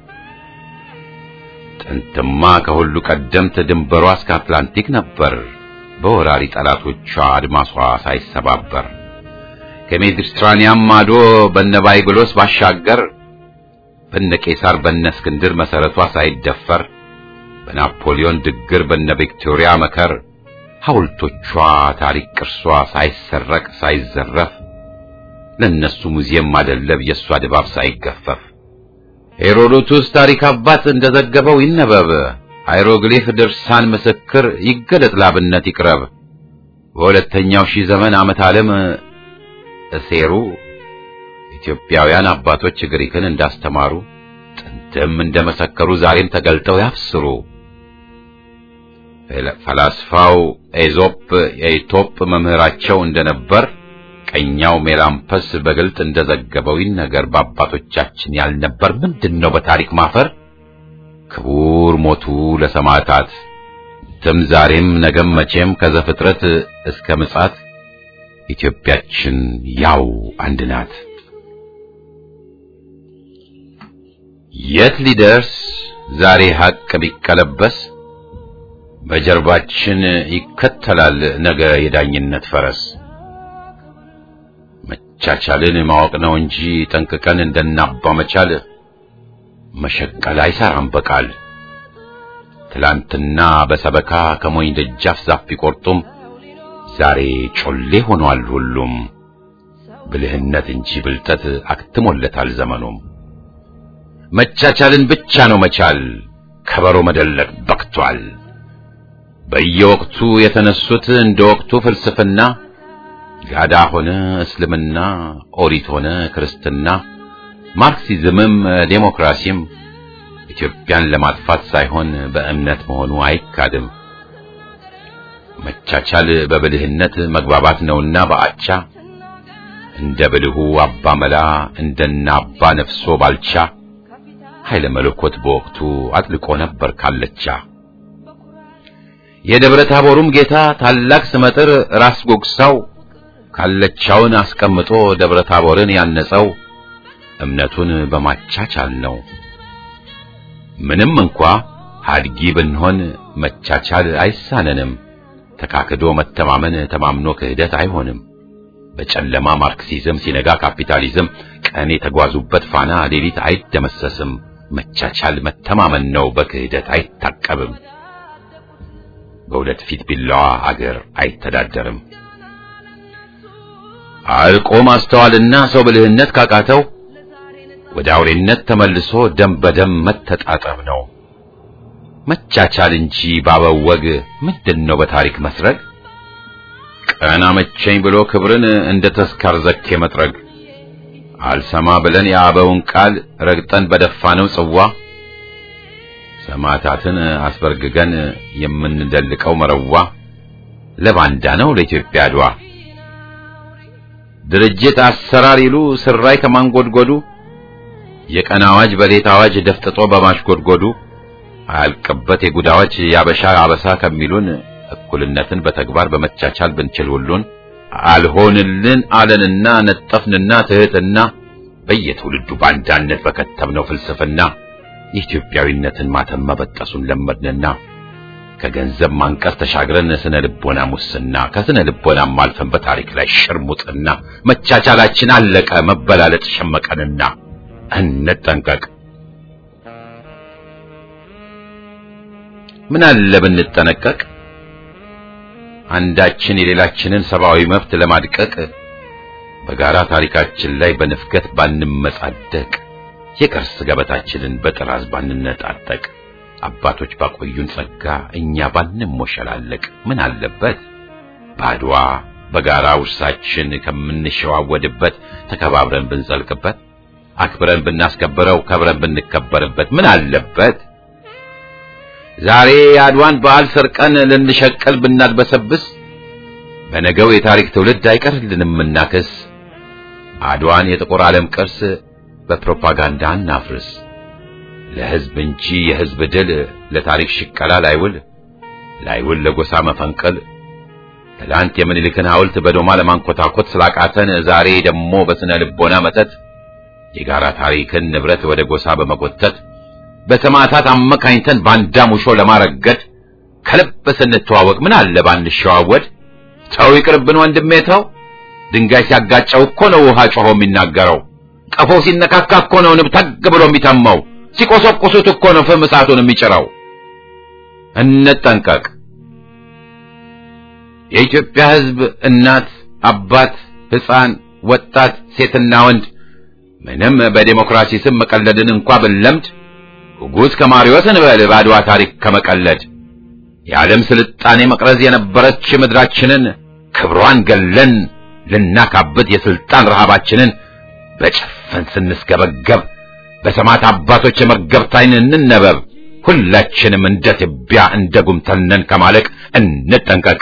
ጥንትማ ከሁሉ ቀደምት ድንበሯ እስከ አትላንቲክ ነበር በወራሪ ጠላቶቿ አድማሷ ሳይሰባበር ከሜዲትራኒያን ማዶ በነ ባይብሎስ ባሻገር በነ ቄሳር በነ እስክንድር መሰረቷ ሳይደፈር በናፖሊዮን ድግር በነ ቪክቶሪያ መከር ሐውልቶቿ ታሪክ ቅርሷ ሳይሰረቅ ሳይዘረፍ ለነሱ ሙዚየም ማደለብ የእሷ ድባብ ሳይገፈፍ ሄሮዶቱስ ታሪክ አባት እንደዘገበው ይነበብ ሃይሮግሊፍ ድርሳን ምስክር ይገለጥ ላብነት ይቅረብ በሁለተኛው ሺህ ዘመን ዓመት ዓለም እሴሩ ኢትዮጵያውያን አባቶች ግሪክን እንዳስተማሩ ጥንትም እንደመሰከሩ ዛሬም ተገልጠው ያብስሩ። ፈላስፋው ኤዞፕ የኢቶፕ መምህራቸው እንደነበር ቀኛው ሜላምፐስ በግልጥ እንደዘገበው ይነገር በአባቶቻችን ያልነበር ምንድነው በታሪክ ማፈር? ክቡር ሞቱ ለሰማዕታት ትም ዛሬም ነገም መቼም ከዘፍጥረት እስከ ምጽአት ኢትዮጵያችን ያው አንድ ናት። የት ሊደርስ ዛሬ ሐቅ ቢቀለበስ በጀርባችን ይከተላል ነገ የዳኝነት ፈረስ። መቻቻልን ማወቅ ነው እንጂ ጠንቅቀን እንደናባ መቻል መሸቀል አይሰራም በቃል። ትላንትና በሰበካ ከሞኝ ደጃፍ ዛፍ ቢቆርጡም ዛሬ ጮሌ ሆኗል ሁሉም። ብልህነት እንጂ ብልጠት አክትሞለታል ዘመኑም። መቻቻልን ብቻ ነው መቻል ከበሮ መደለቅ በቅቷል። በየወቅቱ የተነሱት እንደ ወቅቱ ፍልስፍና ጋዳ ሆነ እስልምና፣ ኦሪት ሆነ ክርስትና፣ ማርክሲዝምም ዴሞክራሲም ኢትዮጵያን ለማጥፋት ሳይሆን በእምነት መሆኑ አይካድም። መቻቻል በብልህነት መግባባት ነውና በአቻ እንደ ብልሁ አባ መላ እንደና አባ ነፍሶ ባልቻ ኃይለ መለኮት በወቅቱ አጥልቆ ነበር ካለቻ። የደብረ ታቦሩም ጌታ ታላቅ ስመጥር ራስ ጎግሳው ካለቻውን አስቀምጦ ደብረ ታቦርን ያነጸው እምነቱን በማቻቻል ነው። ምንም እንኳ ሀድጊ ብንሆን መቻቻል አይሳነንም። ተካክዶ መተማመን ተማምኖ ክህደት አይሆንም። በጨለማ ማርክሲዝም ሲነጋ ካፒታሊዝም ቀን የተጓዙበት ፋና ሌሊት አይደመሰስም። መቻቻል መተማመን ነው፣ በክህደት አይታቀብም። በሁለት ፊት ቢላዋ አገር አይተዳደርም። አልቆ ማስተዋልና ሰው ብልህነት ካቃተው ወደ አውሬነት ተመልሶ ደም በደም መተጣጠብ ነው። መቻቻል እንጂ ባበው ወግ ምንድነው በታሪክ መስረግ? ቀና መቸኝ ብሎ ክብርን እንደ ተስካር ዘኬ መጥረግ አልሰማ ብለን የአበውን ቃል ረግጠን በደፋነው ጽዋ ሰማዕታትን አስበርግገን የምንደልቀው መረዋ ለባንዳ ነው ለኢትዮጵያ አድዋ ድርጅት አሰራር ይሉ ስራይ ከማንጎድጎዱ የቀን አዋጅ በሌት አዋጅ ደፍጥጦ በማሽጎድጎዱ አያልቅበት የጉድ አዋጅ ያበሻ አበሳ ከሚሉን እኩልነትን በተግባር በመቻቻል ብንችል ሁሉን አልሆንልን አለንና ነጠፍንና ትህትና በየትውልዱ ባንዳነት በከተብነው ፍልስፍና የኢትዮጵያዊነትን ማተም መበጠሱን ለመድንና ከገንዘብ ማንቀር ተሻግረን ስነ ልቦና ሙስና ከስነ ልቦናም አልፈን በታሪክ ላይ ሽርሙጥና መቻቻላችን አለቀ መበላለጥ ሸመቀንና እንጠንቀቅ። ምን አለ ብንጠነቀቅ አንዳችን የሌላችንን ሰብአዊ መብት ለማድቀቅ በጋራ ታሪካችን ላይ በንፍገት ባንመጻደቅ የቅርስ ገበታችንን በጥራዝ ባንነጣጠቅ አባቶች ባቆዩን ጸጋ እኛ ባንሞሸላለቅ ምን አለበት ባድዋ በጋራ ውርሳችን ከምንሸዋወድበት ተከባብረን ብንጸልቅበት አክብረን ብናስከብረው ከብረን ብንከበርበት ምን አለበት ዛሬ የአድዋን በዓል ሰርቀን ልንሸቀል ብናድበሰብስ በነገው የታሪክ ትውልድ አይቀርልንም እናክስ አድዋን የጥቁር ዓለም ቅርስ በፕሮፓጋንዳ እናፍርስ ለሕዝብ እንጂ የሕዝብ ድል ለታሪክ ሽቀላ ላይውል ላይውል ለጎሳ መፈንቀል ትላንት የምኒልክን ሐውልት በዶማ ለማንኮታኮት ስላቃተን ዛሬ ደግሞ በስነ ልቦና መተት የጋራ ታሪክን ንብረት ወደ ጎሳ በመጎተት በሰማዕታት አመካኝተን ባንዳ ሙሾ ለማረገድ ከልብ ስንተዋወቅ ምን አለ ባንሸዋወድ። ተው ይቅርብን ወንድሜ ተው። ድንጋይ ሲያጋጨው እኮ ነው ውሃ ጮሆ የሚናገረው። ቀፎ ሲነካካ እኮ ነው ንብ ተግ ብሎ የሚተመው። ሲቆሰቁሱት እኮ ነው ፍም እሳቱን የሚጭረው። እንጠንቀቅ። የኢትዮጵያ ሕዝብ እናት፣ አባት፣ ሕፃን፣ ወጣት፣ ሴትና ወንድ ምንም በዴሞክራሲ ስም መቀለድን እንኳ ብንለምድ ጉጉት ከማሪዎስ እንበል በአድዋ ታሪክ ከመቀለድ የዓለም ስልጣኔ መቅረዝ የነበረች ምድራችንን ክብሯን ገለን ልናካብት የስልጣን ረሃባችንን በጭፍን ስንስገበገብ በሰማዕት አባቶች የመገብት ዓይን እንነበብ። ሁላችንም እንደ ትቢያ እንደ ጉምተልነን ከማለቅ እንጠንቀቅ።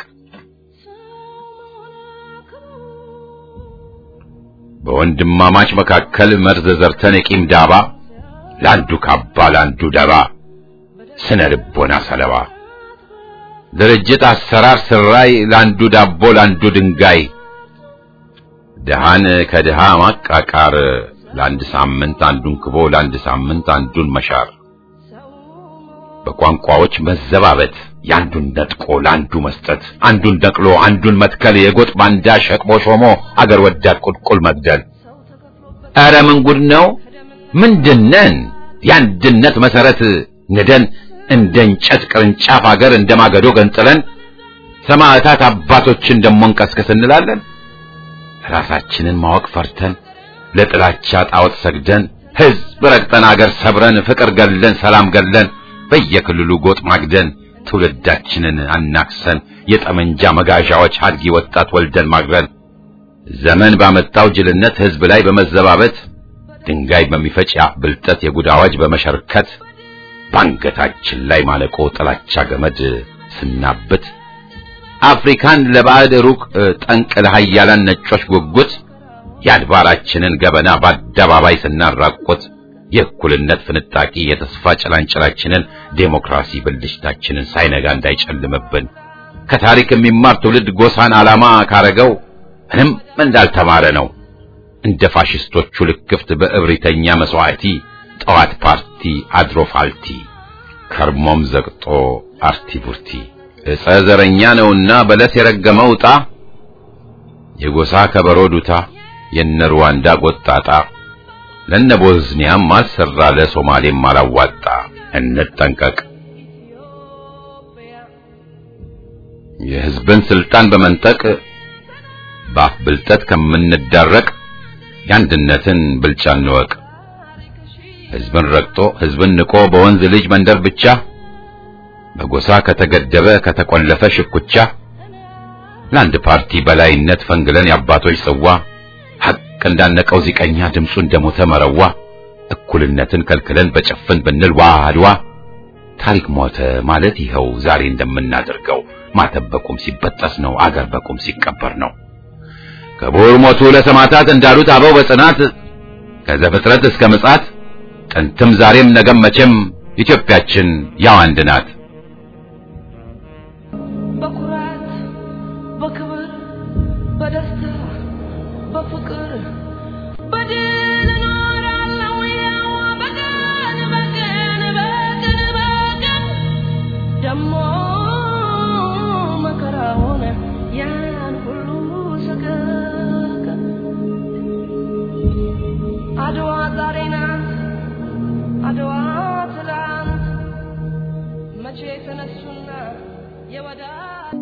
በወንድማማች መካከል መርዝ ዘርተን የቂም ዳባ ለአንዱ ካባ ለአንዱ ደባ ስነ ልቦና ሰለባ ድርጅት አሰራር ስራይ ለአንዱ ዳቦ ለአንዱ ድንጋይ ድሃን ከድሃ ማቃቃር ለአንድ ሳምንት አንዱን ክቦ ለአንድ ሳምንት አንዱን መሻር በቋንቋዎች መዘባበት የአንዱን ነጥቆ ለአንዱ መስጠት አንዱን ነቅሎ አንዱን መትከል የጎጥ ባንዳ ሸቅቦ ሾሞ አገር ወዳድ ቁልቁል መግደል ኧረ ምን ጉድ ነው ምንድነን የአንድነት መሰረት ንደን እንደ እንጨት ቅርንጫፍ አገር እንደ ማገዶ ገንጥለን ሰማዕታት አባቶችን ደሞ እንቀስቅስ እንላለን ራሳችንን ማወቅ ፈርተን ለጥላቻ ጣዖት ሰግደን ሕዝብ ረግጠን አገር ሰብረን ፍቅር ገለን ሰላም ገለን በየክልሉ ጎጥ ማግደን ትውልዳችንን አናክሰን የጠመንጃ መጋዣዎች አድጊ ወጣት ወልደን ማግረን ዘመን ባመጣው ጅልነት ሕዝብ ላይ በመዘባበት ድንጋይ በሚፈጭ የአፍ ብልጠት የጉድ አዋጅ በመሸርከት ባንገታችን ላይ ማለቆ ጥላቻ ገመድ ስናብት አፍሪካን ለባዕድ ሩቅ ጠንቅ ለሃያላን ነጮች ጉጉት የአድባራችንን ገበና በአደባባይ ስናራቆት የእኩልነት ፍንጣቂ የተስፋ ጭላንጭላችንን ዴሞክራሲ ብልሽታችንን ሳይነጋ እንዳይጨልምብን ከታሪክ የሚማር ትውልድ ጎሳን ዓላማ ካረገው ምንም እንዳልተማረ ነው። እንደ ፋሽስቶቹ ልክፍት በእብሪተኛ መስዋዕቲ ጠዋት ፓርቲ አድሮ ፋልቲ ከርሞም ዘግጦ አርቲ ቡርቲ ዕፀ ዘረኛ ነውና በለስ የረገመው ዕጣ የጎሳ ከበሮ ዱታ የነ ሩዋንዳ ጎጣጣ ለነ ቦዝኒያም አልሰራ ለሶማሌም አላዋጣ። እንጠንቀቅ። የሕዝብን ስልጣን በመንጠቅ በአፍ ብልጠት ከምንዳረቅ የአንድነትን ብልጫ እንወቅ። ሕዝብን ረግጦ ሕዝብን ንቆ በወንዝ ልጅ መንደር ብቻ በጎሳ ከተገደበ ከተቆለፈ ሽኩቻ ለአንድ ፓርቲ በላይነት ፈንግለን የአባቶች ጽዋ ሐቅ እንዳነቀው ዚቀኛ ድምፁ እንደሞተ መረዋ እኩልነትን ከልክለን በጭፍን ብንል ዋ አድዋ ታሪክ ሞተ ማለት ይኸው ዛሬ እንደምናደርገው ማተብ በቁም ሲበጠስ ነው አገር በቁም ሲቀበር ነው። ክቡር ሞቱ ለሰማዕታት እንዳሉት አበው በጽናት ከዘፍጥረት እስከ ምጽአት ጥንትም ዛሬም ነገም መቼም ኢትዮጵያችን ያው አንድ ናት። በኩራት በክብር በደስታ በፍቅር በድል እኖራለሁ ያው በቀን በቀን በቀን በቀን ደሞ መከራውን ያን ሁሉ ሰቀቀን አድዋ ዛሬ ናት አድዋ ትላንት መቼ ተነሱና የወዳጅ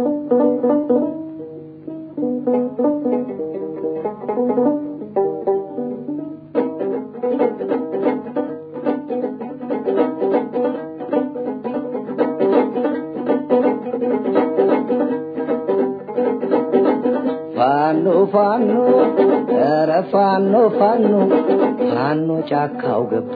ፋኖ ፋኖ ኧረ ፋኖ ፋኖ ፋኖ ጫካው ገባ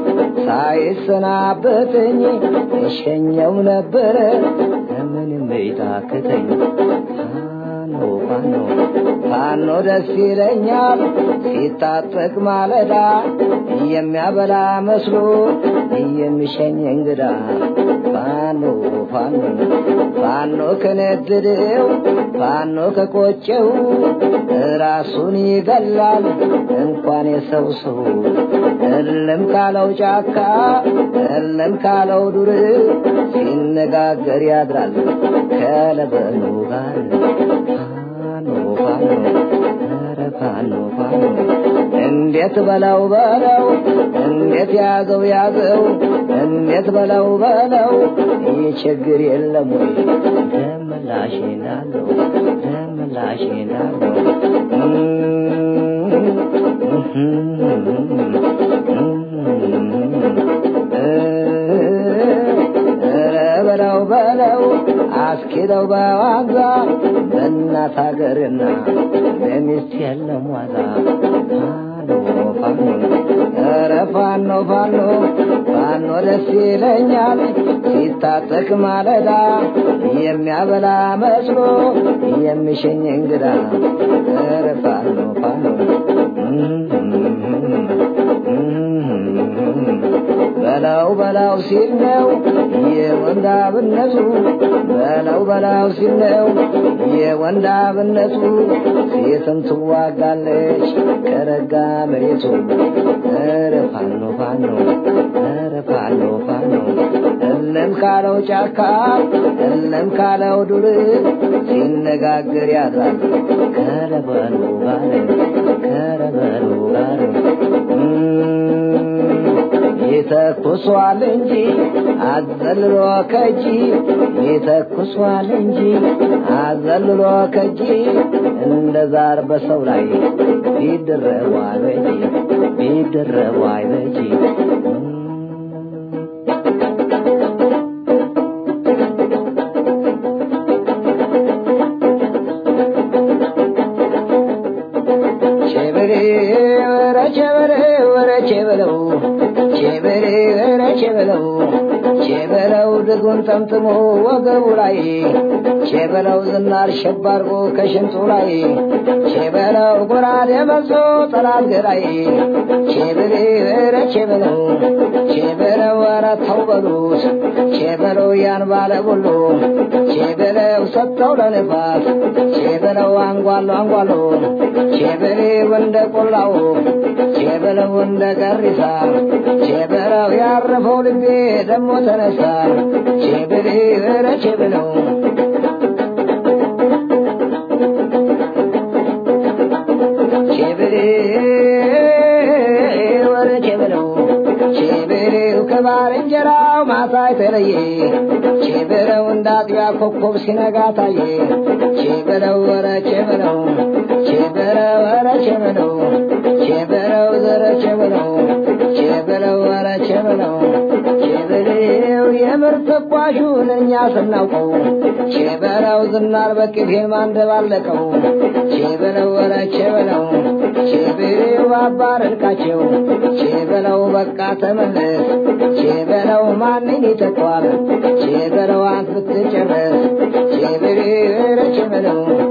ሳይሰናበተኝ እሸኘው ነበረ ምንም ይታክተኝ ፋኖ ፋኖ ፋኖ ደስ ይለኛል ሲታጠቅ ማለዳ የሚያበላ መስሎ የሚሸኝ እንግዳ ፋኖ ፋኖ ፋኖ ከነደደው ፋኖ ከቆጨው ራሱን ይገላል እንኳን የሰው ሰው እልም ካለው ጫካ እልም ካለው ዱር ሲነጋገር ያድራል ከለበኑ ጋር ፋኖ ፋኖ ኧረ ፋኖ ፋኖ እንዴት በለው በለው እንዴት ያዘው ያዘው እንዴት በለው በለው ይህ ችግር የለም ወይ ደመላ ደምላሽ እንዳለው ደምላሽ እንዳለው በለው በለው አስኪደው በዋዛ በእናት ሀገርና በሚስት የለም ዋዛ ፋኖ ፋኖ ኧረ ፋኖ ፋኖ ፋኖ ደስ ይለኛል ሲታጠቅ ማለዳ የሚያበላ መስሎ የሚሸኝ እንግዳ ኧረ ፋኖ ፋኖ በላው በላው ሲል ነው የወንዳብነቱ በላው በላው ሲል ነው የወንዳብነቱ ሴትም ትዋጋለች ከረጋ መሬቱ ኧረ ፋኖ ፋኖ ኧረ ፋኖ ፋኖ እለም ካለው ጫካ እለም ካለው ዱር ሲነጋገር ያድራል ከረበሉ ጋር ከረበሉ ጋር ይተኩሷል እንጂ አዘልሎ ከጂ ይተኩሷል እንጂ አዘልሎ ከጂ እንደ ዛር በሰው ላይ ቢደረቡ አይበጂ ቢደረቡ አይበጂ ቼበሬ ወረ ቼበሬ ወረ ቼበለው ቼበሬ ወረ ቼበለው ቼበለው ድጉን ጠምጥሞ ወገቡ ላይ ቼበለው ዝናር ሸባርጎ ከሽንጡ ላይ ቼበለው ጎራዴ መዞ ጠላት ገዳይ ቼበሬ ወረ ቼበለው ቼበለው ወረ ተው በሉት ቼበለው ያን ባለ ሁሉ ቼበለው ሰጥተው ለንፋስ ቼበለው አንጓሎ አንጓሎ ቼበሌው እንደ ቆላው ቼበለው እንደ ገሪሳ ቼበለው ያረፈው ልቤ ደሞ ተነሳ ቼበሌ ኧረ ቼበለው ቼበሌ ወረ ቼበለው ቼበሌው ከባልንጀራው ማታ የተለየ ቼበለው እንዳጥቢያ ኮከብ ሲነጋ ታየ ቼበለው ወረ ቼበለው ቼበለው ወረ ቼበለው ቼበለው ዘረ ቼበለው ቼበለው ወረ ቼበለው ቼበሌው የምር ተኳሹን እኛ ስናውቀው ቼበለው ዝናር በቅቤን ማንደባለቀው ቼበለው ወረ ቼበለው ቼበሌው አባረርቃቸው ቼበለው በቃ ተመለስ ቼበለው ማንን ይተኳል ቼበለው አንት ብትጨረስ ቼበሌው ወረ ቼበለው